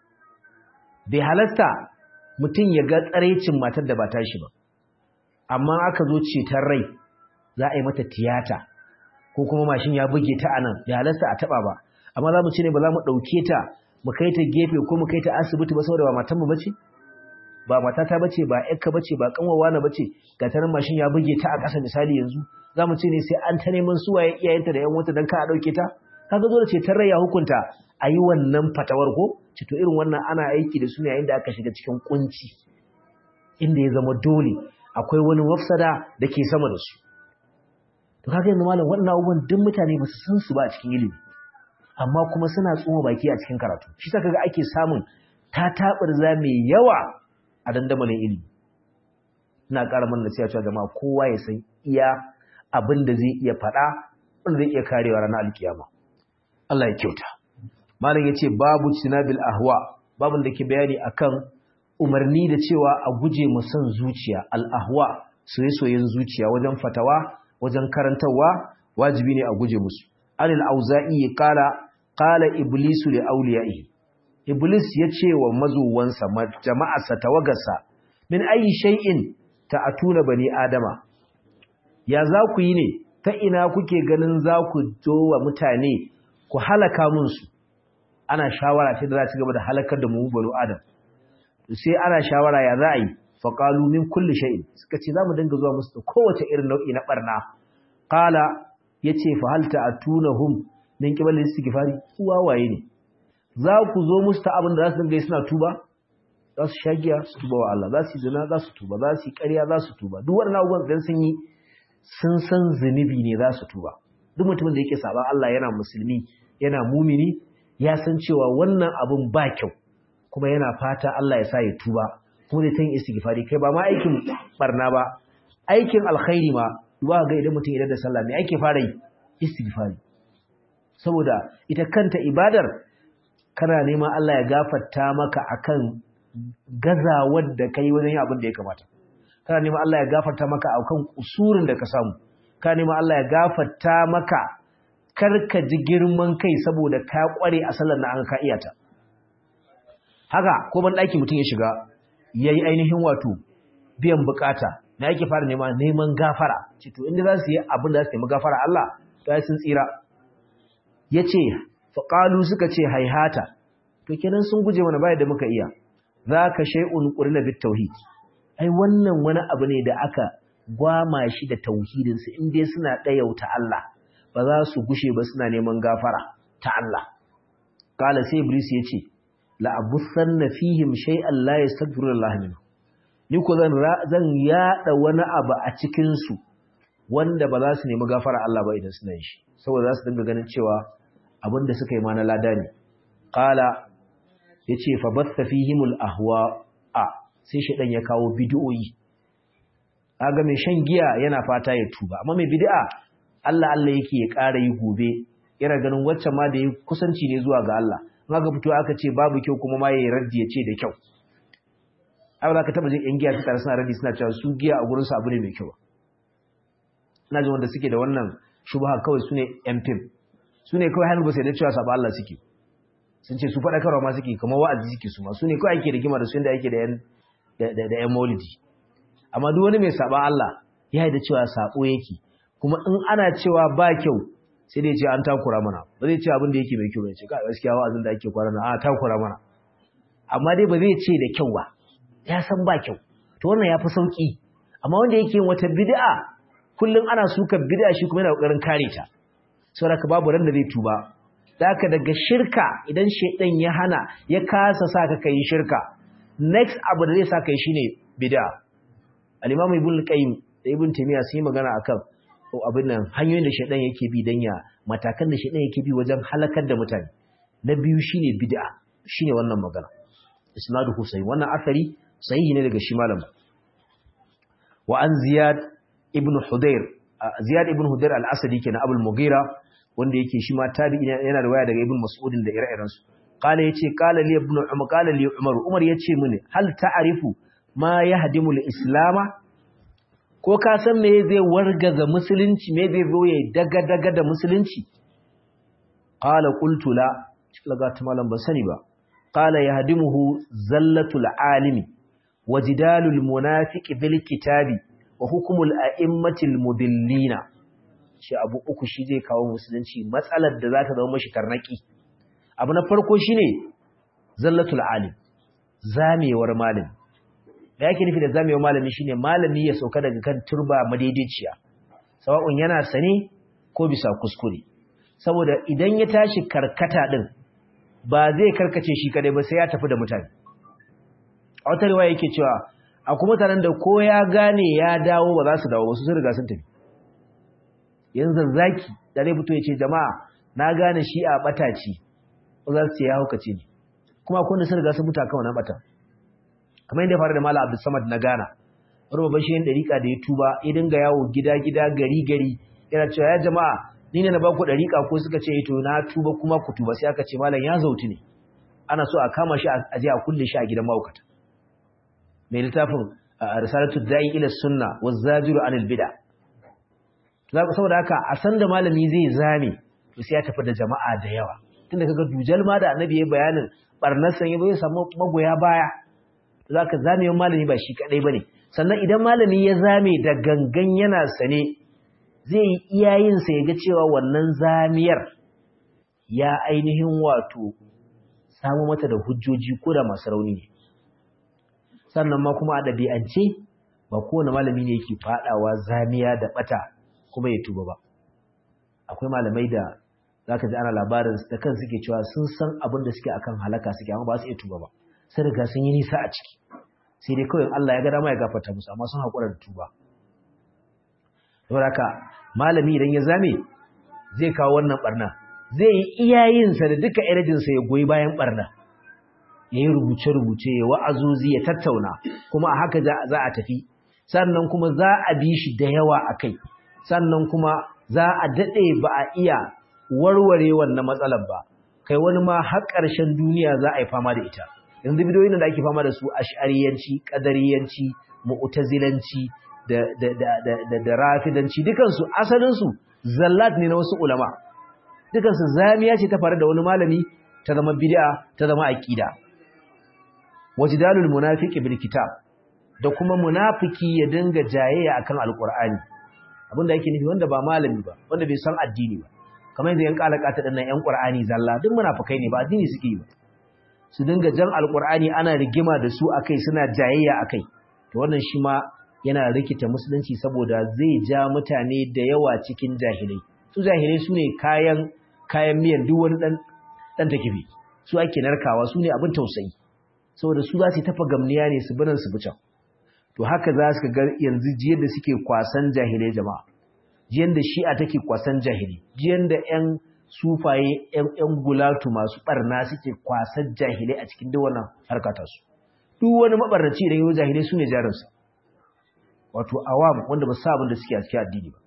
bai halasta mutum ya ga tsaraicin matar da ba tashi ba amma aka zo ceton rai za a yi mata tiyata ko kuma mashin ya buge ta anan bai halasta a taɓa ba amma za mu ce ne ba za mu ɗauke ta mu kai ta gefe ko mu kai ta asibiti ba saboda ba matan mu bace ba matata bace ba ƴarka bace ba kanwawa na bace ga tarin mashin ya buge ta a ƙasa misali yanzu za mu ce ne sai an ta neman suwaye iyayenta da ƴan wata don ka a ɗauke ta kaga dole ce ta ya hukunta a yi wannan fatawar ko ci to irin wannan ana aiki da su ne yayin da aka shiga cikin kunci inda ya zama dole akwai wani mafsada da ke sama da su to kaga yanzu malam waɗannan abubuwan duk mutane ba su san su ba a cikin ilimi amma kuma suna tsoma baki a cikin karatu shi sa kaga ake samun tataɓarza mai yawa a dandamalin ilimi ina ƙara mana nasiha cewa jama'a kowa ya san iya abin da zai iya faɗa wanda zai iya karewa ranar alkiyama Allah ya kyauta malam yace babu sinabil ahwa babun da ke bayani akan umarni da cewa a guje mu son zuciya al ahwa soyayyen zuciya wajen fatawa wajen karantawa wajibi ne a guje musu anil auza'i qala qala iblisu li awliya'ihi iblis yace wa mazuwansa jama'arsa tawagarsa min ayi shay'in ta'atuna bani adama ya za ku yi ne ta ina kuke ganin za ku zo wa mutane ku halaka munsu ana shawara ce da za ci gaba da halakar da mu banu adam sai ana shawara ya za a yi faƙalu min kulli shay'in suka ce za mu dinga zuwa musu da kowace irin nau'i na barna qala yace fa hal ta'tunahum min qibal istighfari su wawaye ne za ku zo musu ta abin da za su dinga yi suna tuba za su shagiya su tuba wa Allah za su yi zina za su tuba za su yi ƙarya za su tuba duk waɗannan abubuwan da sun yi sun san zunubi ne za su tuba duk mutumin da yake saban Allah yana musulmi yana mumini ya san cewa wannan abun ba kyau kuma yana fata Allah ya sa ya tuba kuma zai ta yin istighfari kai ba ma aikin barna ba aikin alkhairi ma duba ga idan mutum idan da sallah me ake fara yi istighfari saboda ita kanta ibadar kana neman Allah ya gafarta maka akan gazawar da kai wajen yin abin da ya kamata kana neman Allah ya gafarta maka akan kusurin da ka samu kana neman Allah ya gafarta maka karka ji girman kai saboda ka kware a sallar na an ka iyata haka ko ban daki mutum ya shiga yayi ainihin wato biyan bukata na yake fara nema neman gafara ce to inda za su yi abin da za su nemi gafara Allah to sun tsira yace faqalu suka ce haihata to kenan sun guje mana bai da muka iya zaka shay'un qurna bit tauhid ai wannan wani abu ne da aka gwama shi da tauhidin su in dai suna dayauta Allah ba za su gushe ba suna neman gafara ta Allah kala sai iblis yace la abussanna fihim shay'an la yastaghfiru Allah minhu ni ko zan zan yada wani abu a cikin su wanda ba za su nemi gafara Allah ba idan suna yin shi saboda za su dinga ganin cewa abin da suka yi ma na lada ne qala yace fa batta fihimul ahwa a sai shedan ya kawo bid'o'i kaga mai shan giya yana fata ya tuba amma mai bid'a Allah Allah yake ya ƙara yi gobe yana ganin waccan ma da ya kusanci ne zuwa ga Allah in aka fito aka ce babu kyau kuma ma yayi raddi ya ce da kyau ai ba ka taba jin yan giya su tare suna raddi suna cewa su giya a gurin su abu ne mai kyau ina jin wanda suke da wannan shubha kawai sune yan fim sune kawai hannu ba sai da cewa saba Allah suke sun ce su faɗa karwa ma suke kamar wa'azi suke su ma sune kawai ake da gima da su inda ake da yan da yan maulidi amma duk wani mai saba Allah ya yi da cewa sabo yake kuma in ana cewa ba kyau sai dai ce an takura mana ba zai ce abin da yake mai kyau bai ce ka gaskiya wa'azin da ake kwana na a takura mana amma dai ba zai ce da kyau ba ya san ba kyau to wannan ya fi sauki amma wanda yake yin wata bid'a kullum ana suka bid'a shi kuma yana kokarin kare ta saboda babu ran da zai tuba zaka daga shirka idan shedan ya hana ya kasa saka kai shirka next abu da zai saka yi shine bid'a al-imam ibn qayyim da ibn taymiya sun yi magana akan abin nan hanyoyin da shaidan yake bi dan ya matakan da shaidan yake bi wajen halakar da mutane na biyu shine bid'a shine wannan magana isnadu husayn wannan asari sahihi ne daga shi malam wa an ziyad ibn hudayr Ziyad ibn Hudair al-Asadi kenan Abul Mughira wanda yake shi ma tabi'i yana riwaya daga Ibn Mas'ud da ire-iren su qala yace qala li ibn Umar qala li Umar Umar yace mini hal ta'rifu ma yahdimul islama ko ka san me zai wargaza musulunci me zai zo ya daga daga da musulunci qala qultu la laga ta malam ban sani ba qala yahdimuhu zallatul alimi wajidalul munafiqi bil kitabi wa hukmul a'immatil mudillina shi abu uku shi zai kawo musulunci matsalar da za ta zama mashi karnaki abu na farko shine zallatul alim zamewar malami da yake nufi da zamewar malami shine malami ya sauka daga kan turba madaidaiciya sawa'un yana sane ko bisa kuskure saboda idan ya tashi karkata din ba zai karkace shi kadai ba sai ya tafi da mutane a wata riwaya yake cewa akwai mutanen da ko ya gane ya dawo ba za su dawo ba su sun riga sun tafi yanzu zaki da zai fito ya ce jama'a na gane shi a bataci ba za su ce ya haukace ne kuma akwai wanda sun riga sun mutu akan wannan bata kamar yadda ya faru da Malam Abdul Samad na Ghana wani babban shehin dariƙa da ya tuba ya dinga yawo gida gida gari gari yana cewa ya jama'a ni ne na ba ku dariƙa ko suka ce to na tuba kuma ku tuba sai aka ce malam ya zauti ne ana so a kama shi a je a kulle shi a gidan mahaukata mai littafin risalatu da'i ila sunna wa zajiru anil bid'a saboda haka a san da malami zai zame to sai ya tafi da jama'a da yawa tunda kaga dujal ma da annabi ya bayanin barnar san yabo ya samu magoya baya zaka zame malami ba shi kadai bane sannan idan malami ya zame da gangan yana sane zai yi iyayin sa ya ga cewa wannan zamiyar ya ainihin wato samu mata da hujjoji ko da masu rauni ne sannan ma kuma a ɗabi'ance ba kowane malami ne yake faɗawa zamiya da ɓata kuma ya tuba ba akwai malamai da za ka ji ana labarin da kan suke cewa sun san abin da suke akan halaka suke amma ba su iya tuba ba sai riga sun yi nisa a ciki sai dai kawai Allah ya ga dama ya gafarta musu amma sun haƙura da tuba saboda haka malami idan ya zame zai kawo wannan barna zai yi iyayensa da duka energinsa ya goyi bayan barna ya yi rubuce-rubuce ya wa'azuzi ya tattauna kuma a haka za a tafi sannan kuma za a bi shi da yawa a kai sannan kuma za a daɗe ba a iya warware wannan matsalar ba kai wani ma har ƙarshen duniya za a yi fama da ita yanzu bidiyoyin da ake fama da su ash'ariyanci ƙadariyanci mu'tazilanci da da da da da rafidanci dukansu asalinsu zallat ne na wasu ulama dukansu zamiya ce ta faru da wani malami ta zama bid'a ta zama aqida wajdalul munafiqi bil kitab da kuma munafiki ya dinga jayayya akan alqur'ani abinda yake nufi wanda ba malami ba wanda bai san addini ba kamar yadda yan kalaka ta dinnan yan qur'ani zalla duk munafikai ne ba addini suke yi ba su dinga jan alqur'ani ana rigima da su akai suna jayayya akai to wannan shi ma yana rikita musulunci saboda zai ja mutane da yawa cikin jahilai su jahilai su ne kayan kayan miyan duk wani dan dan takibi su ake narkawa su ne abin tausayi saboda su za su tafa gamniya ne su binan su bican to haka za su ga yanzu jiyar da suke kwasan jahilai jama'a jiyar da shi'a take kwasan jahili jiyar da yan sufaye yan yan gulatu masu barna suke kwasan jahilai a cikin duk wannan harkata su duk wani mabarnaci idan yau jahilai su ne jarinsa wato awam wanda ba sa abin da suke a cikin addini ba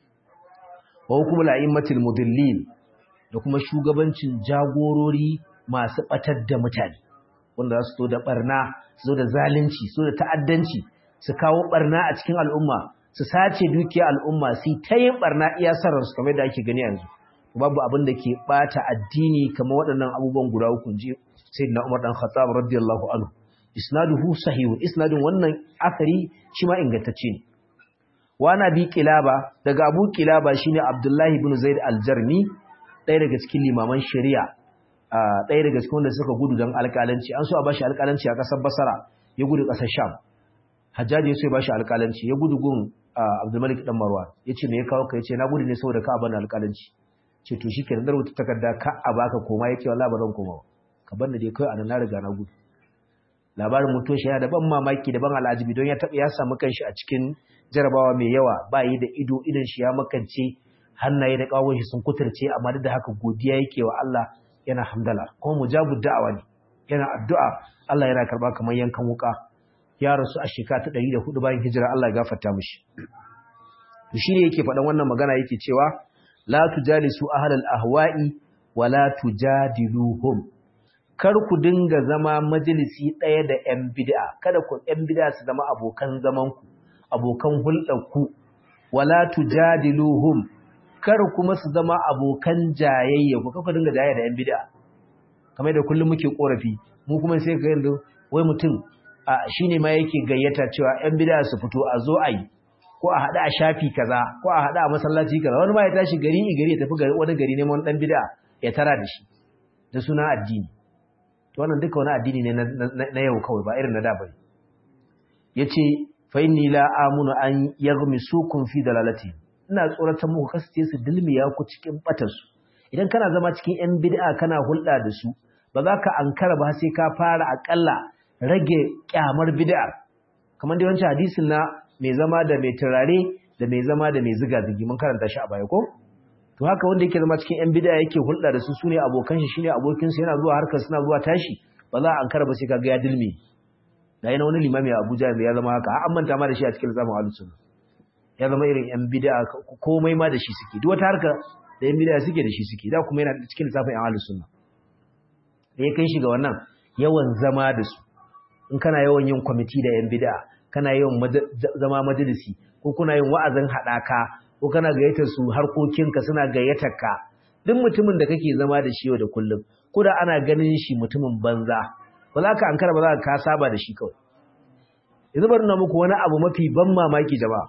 wa hukumul a'immatil mudillin da kuma shugabancin jagorori masu batar da mutane wanda za su zo da barna su zo da zalunci su zo da ta'addanci su kawo barna a cikin al'umma su sace dukiyar al'umma su ta yin barna iya sarar su kamar da ake gani yanzu babu abin da ke bata addini kamar waɗannan abubuwan guda uku ji sayyidina Umar dan Khattab radiyallahu anhu isnaduhu sahihun isnadin wannan akari shi ma ingantacce ne wa nabi kilaba daga abu kilaba shine abdullahi ibn zaid al-jarmi ɗaya daga cikin limaman shari'a ɗaya daga cikin wanda suka gudu don alƙalanci an so a bashi alƙalanci a ƙasar basara ya gudu ƙasar sham hajjaji ya so ya bashi alƙalanci ya gudu gun abdulmalik dan marwan ya ce me ya kawo ka ya ce na gudu ne saboda ka bani alƙalanci ce to shi kenan rubuta takarda ka a baka koma yake wallahi ba zan koma ba ka bar ni dai kai anan na riga na gudu labarin mutuwar shi yana da ban mamaki da ban al'ajibi don ya taɓa ya samu kanshi a cikin jarabawa mai yawa ba yi da ido idan shi ya makance hannaye da ƙawon shi sun kuturce amma duk da haka godiya yake wa Allah yana hamdala kuma mujabu da'awa ne yana addu'a Allah yana karba kamar yankan wuka ya rasu a shekara ta 104 bayan hijira Allah ya gafarta mishi shi ne yake faɗan wannan magana yake cewa la tujalisu ahlal ahwa'i wa la tujadiluhum kar ku dinga zama majalisi ɗaya da ƴan bid'a kada ku ƴan bid'a su zama abokan zaman ku abokan hulɗar ku wa la tujadiluhum kar kuma su zama abokan jayayya ku kafa dinga jayayya da ƴan bid'a kamar da kullum muke korafi mu kuma sai ka yanzu wai mutum shine ma yake gayyata cewa ƴan bid'a su fito a zo a yi ko a haɗa a shafi kaza ko a haɗa a masallaci kaza wani ma ya tashi gari i gari ya tafi wani gari neman ɗan bid'a ya tara da shi da suna addini to wannan duka wani addini ne na yau kawai ba irin na da bane yace fa inni la amunu an yaghmisukum fi dalalati ina tsoratar muku kasance su dilmiya ku cikin batar su idan kana zama cikin yan bid'a kana hulɗa da su ba za ka ankara ba sai ka fara akalla rage kyamar bid'a kamar da wancan hadisin na mai zama da mai turare da mai zama da mai ziga-zigi mun karanta shi a baya ko to haka wanda yake zama cikin yan bid'a yake hulɗa da su sune abokan shi shine abokin sa yana zuwa harkar suna zuwa tashi ba za a ankara ba sai kaga ya dilme da yana wani limami a Abuja mai ya zama haka an manta ma da shi a cikin zaman ahlus sunna ya zama irin yan bid'a komai ma da shi suke duk wata harka da yan bid'a suke da shi suke da kuma yana cikin lissafin yan ahlus sunna da ya kai shi ga wannan yawan zama da su in kana yawan yin kwamiti da yan bid'a kana yin zama majalisi ko kuna yin wa'azin haɗaka ko kana gayyatar su harkokinka suna gayyatar ka duk mutumin da kake zama da shi yau da kullum ko da ana ganin shi mutumin banza ba za ka ankara ba za ka saba da shi kawai yanzu bari na muku wani abu mafi ban mamaki jama'a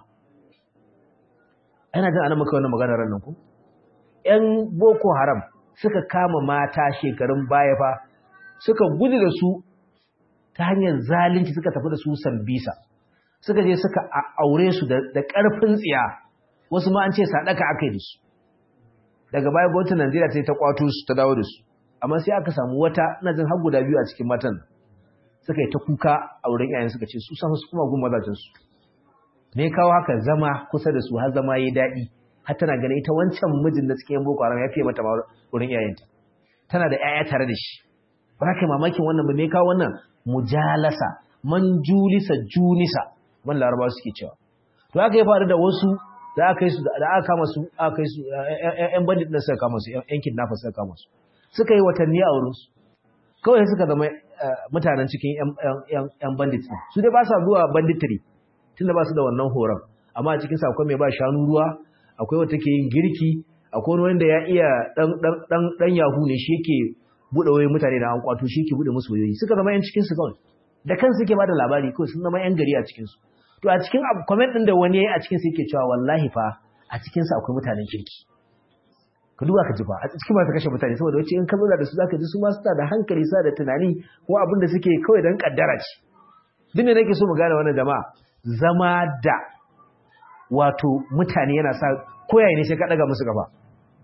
ana jin ana maka wannan maganar ran nan ku ƴan boko haram suka kama mata shekarun baya fa suka gudu da su ta hanyar zalunci suka tafi da su sambisa suka je suka aure su da ƙarfin tsiya wasu ma an ce sadaka aka yi da su daga baya gwamnatin Najeriya ta yi ta kwato su ta dawo da su amma sai aka samu wata ina jin har guda biyu a cikin matan suka yi ta kuka a wurin iyayen suka ce su san su kuma gun mazajen su me kawo haka zama kusa da su har zama yayi daɗi har tana ganin ita wancan mijin da cikin boko haram ya fiye mata wurin iyayenta tana da 'ya'ya tare da shi ba za ka mamakin wannan ba me kawo wannan mujalasa man julisa junisa man laraba suke cewa to aka yi faru da wasu da aka yi su da aka kama su aka yi su ƴan bandit din suka kama su ƴan kidnapper suka kama su suka yi watanni a wurin su kawai suka zama mutanen cikin ƴan bandit din su dai ba sa zuwa banditry tunda ba su da wannan horon amma a cikin sa akwai mai ba shanu ruwa akwai wata ke yin girki akwai wani wanda ya iya dan dan dan dan yahu ne shi yake bude wayoyin mutane da an kwato shi yake bude musu wayoyi suka zama ƴan cikin su kawai da kansu suke bada labari kawai sun zama ƴan gari a cikin su to a cikin comment din da wani yayi a cikin sa yake cewa wallahi fa a cikin sa akwai mutanen kirki ka duba ka ji ba a cikin masu kashe mutane saboda wace in ka zauna da su zaka ji su ma suna da hankali suna da tunani ko abin da suke kawai dan kaddara ce duk me nake so mu gane wannan jama'a zama da wato mutane yana sa koyaye ne sai ka daga musu gaba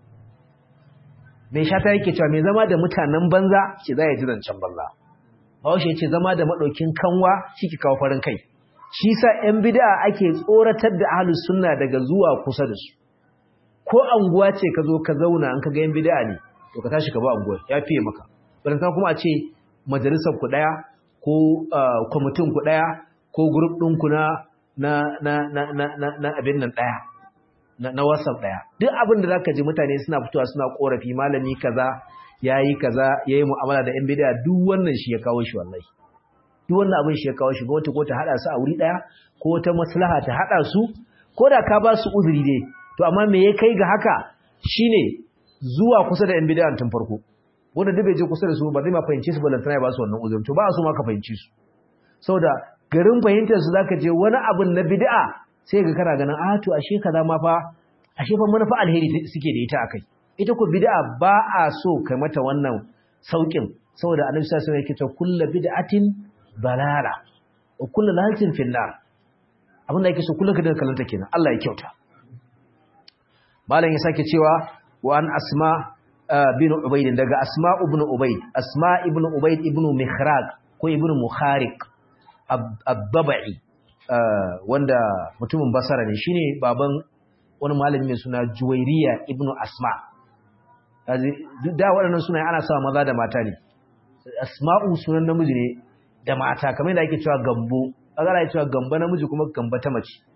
mai shata yake cewa mai zama da mutanen banza ce za ya ji zancen banza Bahaushe ce zama da maɗaukin kanwa shi ke kawo farin kai. Shi sa ‘yan bida ake tsoratar da ahalus sunna daga zuwa kusa da su. Ko anguwa ce ka zo ka zauna an ka ga ‘yan bida ne, to ka tashi ka ba anguwa ya fiye maka. Baranta kuma a ce majalisar ku ɗaya ko kwamitin ku ɗaya ko grup ɗin ku na na abin nan ɗaya. Na WhatsApp ɗaya. Duk abin da za ka ji mutane suna fitowa suna ƙorafi malami kaza ya yi kaza ya yi mu'amala da 'yan bidiya duk wannan shi ya kawo shi wallahi duk wannan abin shi ya kawo shi gwamnati ko ta haɗa su a wuri ɗaya ko ta maslaha ta haɗa su ko da ka ba su uzuri dai to amma me ya kai ga haka shine zuwa kusa da 'yan bidiya tun farko wanda duk bai je kusa da su ba zai ma fahimci su balantana ya ba su wannan uzuri to ba a so ma ka fahimci su saboda garin fahimtar su zaka je wani abin na bid'a sai ga kana ganin a to ashe kaza ma fa ashe fa manufa alheri suke da ita akai ita ku bid'a ba a so kai mata wannan saukin saboda annabi sallallahu alaihi wasallam yake cewa kullu bid'atin balala wa kullu lalatin fil nar abinda yake so kullun ka dinga kallanta kenan Allah ya kyauta malam ya sake cewa wa an asma bin ubayd daga asma ibn ubayd asma ibn ubayd ibn mihraq ko ibn mukhariq ad-dabai wanda mutumin basara ne shine baban wani malami mai suna juwairiya ibn asma da waɗannan sunaye ana sawa maza da mata ne asma'u sunan namiji ne da mata kamar yadda ake cewa gambo agara cewa gamba namiji kuma gamba ta mace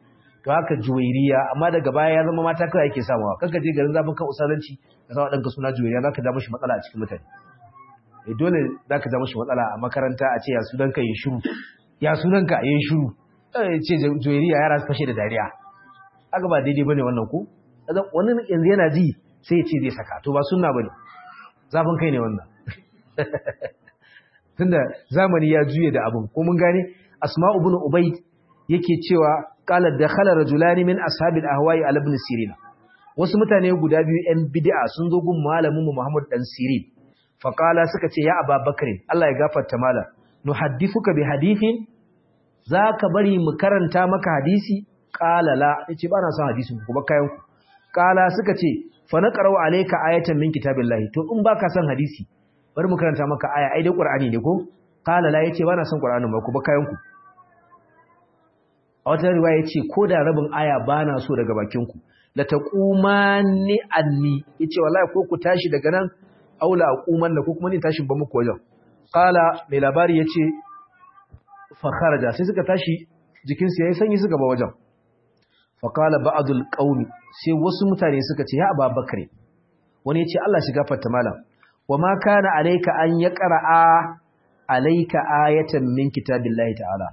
to haka juwairiya amma daga baya ya zama mata kawai yake samawa kanka je garin zafin kan usalanci ka sa danka suna juwairiya zaka ja mishi matsala a cikin mutane eh dole zaka ja mishi matsala a makaranta a ce ya sunan ka yin shiru ya sunan ka yin shiru eh ce juwairiya yara su fashe da dariya haka ba daidai bane wannan ko wani yanzu yana ji sai ya ce zai saka to ba sunna bane zafin kai ne wannan tunda zamani ya juye da abin ko mun gane asma'u ibn ubayd yake cewa qala dakhala rajulani min ashabil ahwa'i ala ibn sirin wasu mutane guda biyu ɗan bid'a sun zo gun malamin mu Muhammad dan Sirin fa qala suka ce ya Abubakar Allah ya gafarta malam nuhaddithuka bi hadithin zaka bari mu karanta maka hadisi qala la yace ba na son hadisin ku ba kayan ku qala suka ce fa naqra'u alayka ayatan min kitabillahi to in baka son hadisi bari mu karanta maka aya ai dai qur'ani ne ko qala la yace ba na son qur'anin ba ku ba kayan ku a wata riwaya yace ko da rabin aya ba na so daga bakin ku la taqumani anni yace wallahi ko ku tashi daga nan aula aquman da ko kuma ni tashin ba muku wajen qala mai labari yace fa kharaja sai suka tashi jikin su yayi sanyi suka ba wajen fa qala ba'dul qaumi sai wasu mutane suka ce ya ababakar wani yace Allah shiga fatta malam wa ma kana alayka an yaqra'a alayka ayatan min kitabillahi ta'ala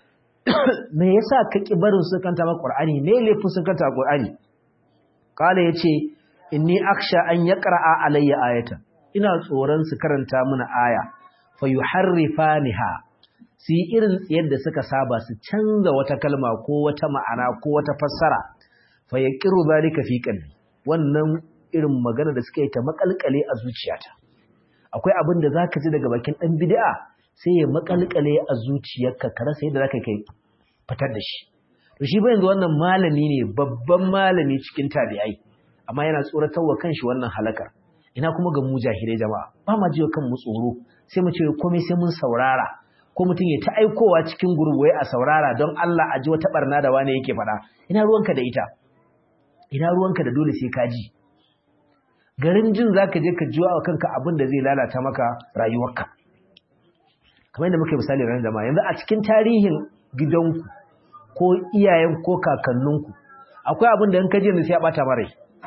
me yasa ka ki barin su kanta ma qur'ani me laifin su kanta qur'ani kala yace inni aksha an yaqra'a alayya ayatan ina tsoron su karanta mana aya fa yuharrifaniha su yi irin yadda suka saba su canza wata kalma ko wata ma'ana ko wata fassara fa yaqiru zalika fi qalbi wannan irin magana da suka yi ta makalkale a zuciyata akwai abin da zaka ji daga bakin dan bid'a sai ya makalkale a zuciyarka ka rasa yadda zaka kai fitar da shi to shi ba yanzu wannan malami ne babban malami cikin tabi'ai amma yana tsoratarwa kanshi wannan halakar ina kuma ga mu jahilai jama'a ba ma jiwa kan mu tsoro sai mu ce komai sai mun saurara ko mutum ya ta aikowa cikin gurbuwai a saurara don Allah a ji wata barna da wani yake faɗa ina ruwanka da ita ina ruwanka da dole sai ka ji garin jin zaka je ka jiwa kanka abin da zai lalata maka rayuwarka kamar yadda muka misali ranar jama'a yanzu a cikin tarihin gidanku ko iyayen ko kakanninku akwai abin da in ka je sai ya bata mara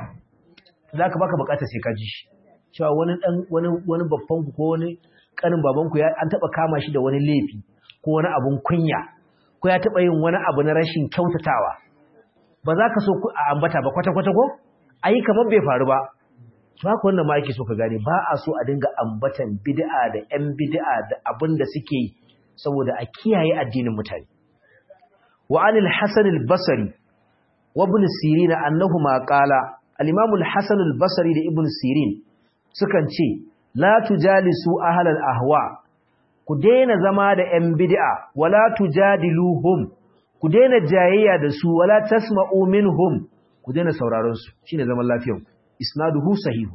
za ka baka bukatar sai ka ji shi cewa wani dan wani wani babban ku ko wani kanin baban ku ya an taba kama shi da wani laifi ko wani abun kunya ko ya taba yin wani abu na rashin kyautatawa ba za ka so ku a ambata ba kwata kwata ko ayi kamar bai faru ba to haka wannan ma yake so ka gane ba a so a dinga ambatan bid'a da yan bid'a da abin da suke yi saboda a kiyaye addinin mutane wa anil hasan al-basri wa ibn sirin annahuma qala al-imam al-hasan al-basri da ibn sirin sukan ce la tujalisu ahlal ahwa ku daina zama da yan bid'a wala tujadiluhum ku daina jayayya da su wala tasma'u minhum ku daina sauraron su shine zaman lafiyar isnaduhu sahih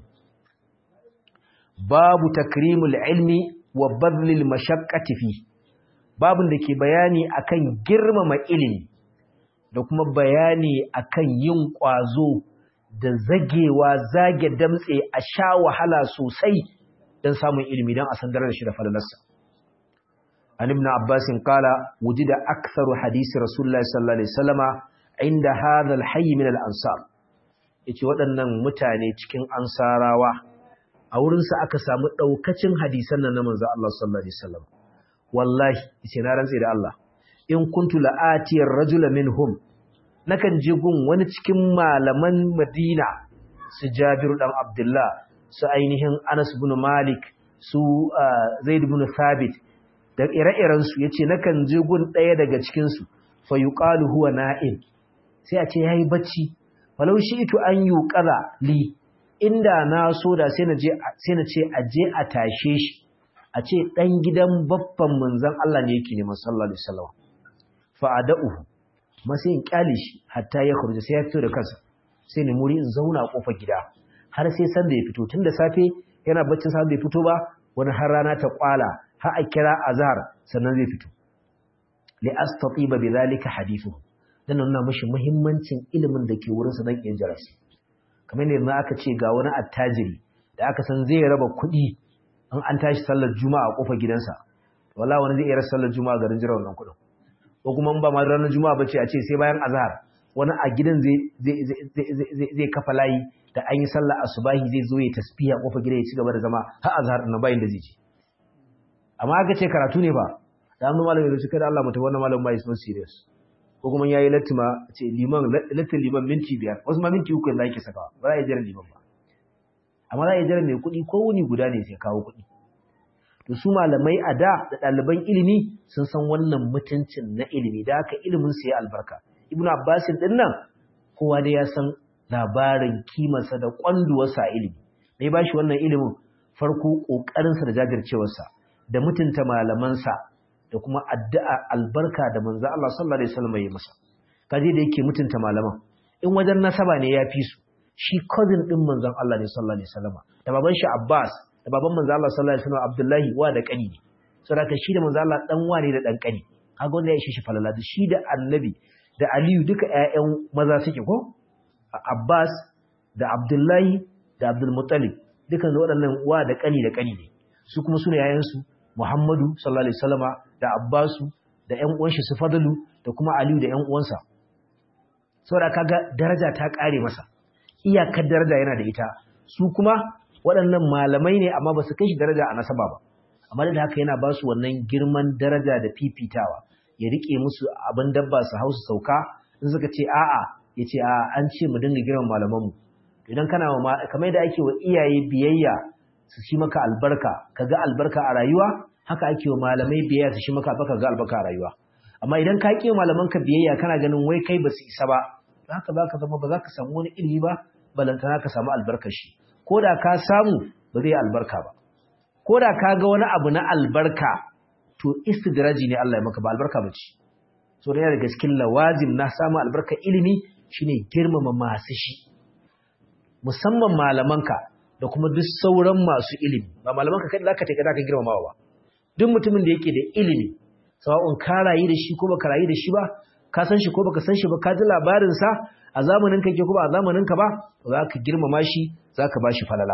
babu takrimul ilmi wa badlil mashaqqati fi babun da ke bayani akan girmama ilimi da kuma bayani akan yin kwazo da zagewa zage damtse a sha wahala sosai don samun ilimi don a san da shi da falalarsa an ibn abbas qala wujida aktharu hadisi rasulullahi sallallahu alaihi wasallama inda hadha alhayy min al-ansar yace waɗannan mutane cikin ansarawa a wurin sa aka samu daukacin hadisan nan na manzo Allah sallallahu alaihi wasallam wallahi yace na rantsi da Allah in kuntu la'atiyar rajula minhum nakan je gun wani cikin malaman Madina su Jabiru dan Abdullah su ainihin Anas ibn Malik su Zaid ibn Thabit da ire-iren su yace nakan je gun ɗaya daga cikin su fa yuqalu huwa na'im sai a ce yayi bacci walau shi'tu an yuqala li inda na so da sai na je sai na ce aje a tashe shi a ce dan gidan baffan manzon Allah ne yake neman sallallahu alaihi wasallam fa ada'uhu masu yin kyale shi hatta ya kurje sai ya fito da kansa sai ne muri in zauna a kofar gida har sai san da ya fito tun da safe yana baccin sa bai fito ba wani har rana ta kwala har a kira azhar sannan zai fito li astatiba bi zalika hadithu dan nuna mishi muhimmancin ilimin da ke wurin sa dan yin jarasi kamar ne ma aka ce ga wani attajiri da aka san zai raba kuɗi in an tashi sallar juma'a a kofar gidansa wallahi wani zai iya sallar juma'a garin jira wannan kuɗin ko kuma ba ma ranar juma'a bace a ce sai bayan azhar wani a gidan zai kafa layi da an yi sallah asubahi zai zo ya tasbiya kofar gida ya ci gaba da zama har azhar na bayin da zai ji amma aka ce karatu ne ba da an malami da shi kada Allah mutum wannan malamin ba is not serious ko kuma yayi latima ce liman latin liman minti biyar wasu ma minti uku da yake sakawa ba za a yi jiran liman ba amma za a yi jiran mai kuɗi ko wuni guda ne sai kawo kuɗi to su malamai a da da ɗaliban ilimi sun san wannan mutuncin na ilimi da haka ilimin su ya albarka ibn abbasin din nan kowa dai ya san labarin kimarsa da kwanduwarsa a ilimi mai ba shi wannan ilimin farko ƙoƙarinsa da jajircewarsa da mutunta malamansa da kuma addu'a albarka da manzo Allah sallallahu alaihi wasallam ya masa kaje da yake mutunta malaman in wajen nasaba ne ya fi su shi cousin din manzon Allah ne sallallahu alaihi wasallam da baban shi Abbas da baban manzo Allah sallallahu alaihi wasallam Abdullahi wa da kani ne saboda shi da manzo Allah dan wane da dan kani kaga wanda ya ishe shi falala da shi da annabi da Aliyu duka ƴaƴan maza suke ko Abbas da Abdullahi da Abdul Muttalib dukan waɗannan wa da kani da kani ne su kuma sune yayan su Muhammadu sallallahu alaihi wasallama da Abbasu da ƴan uwan shi su Fadalu da kuma Aliyu da ƴan uwansa saboda kaga daraja ta kare masa iyakar daraja yana da ita su kuma waɗannan malamai ne amma ba su kai shi daraja a nasaba ba amma da haka yana ba su wannan girman daraja da fifitawa ya rike musu abin dabba su hau su sauka in suka ce a'a ya ce a an ce mu dinga girman malamanmu idan kana wa kamar yadda ake wa iyaye biyayya su shi maka albarka ka ga albarka a rayuwa haka ake wa malamai biyayya su shi maka albarka ga albarka a rayuwa amma idan ka ƙi malamanka biyayya kana ganin wai kai ba su isa ba haka za ka zama ba za ka samu wani ilimi ba balantana ka samu albarkar shi ko da ka samu ba zai albarka ba ko da ka ga wani abu na albarka to istidraji ne Allah ya maka ba albarka ba ce so da yana daga cikin lawazim na samu albarkar ilimi shine girmama masu shi musamman malamanka da kuma duk sauran masu ilimi ba malamanka kai zaka take zaka girmamawa ba duk mutumin da yake da ilimi sawa'un ka rayu da shi ko baka rayu da shi ba ka san shi ko baka san shi ba ka ji labarin sa a zamanin ka ke ko ba a zamanin ka ba za ka girmama shi za ka ba shi falala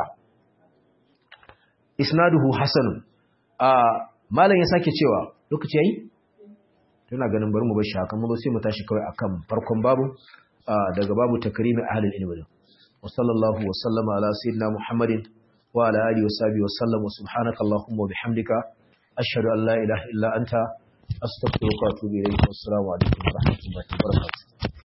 isnaduhu hasanun a malam ya sake cewa lokaci yayi tana ganin bari mu bar shi haka mu sai mu tashi kawai akan farkon babu daga babu takrimi ahlul ilmi wa sallallahu wa sallama ala sayyidina muhammadin wa ala alihi wa sahbihi wa sallam wa subhanaka allahumma wa bihamdika ashhadu an la ilaha illa anta astaghfiruka wa atubu ilayk wa assalamu alaikum wa rahmatullahi wa barakatuh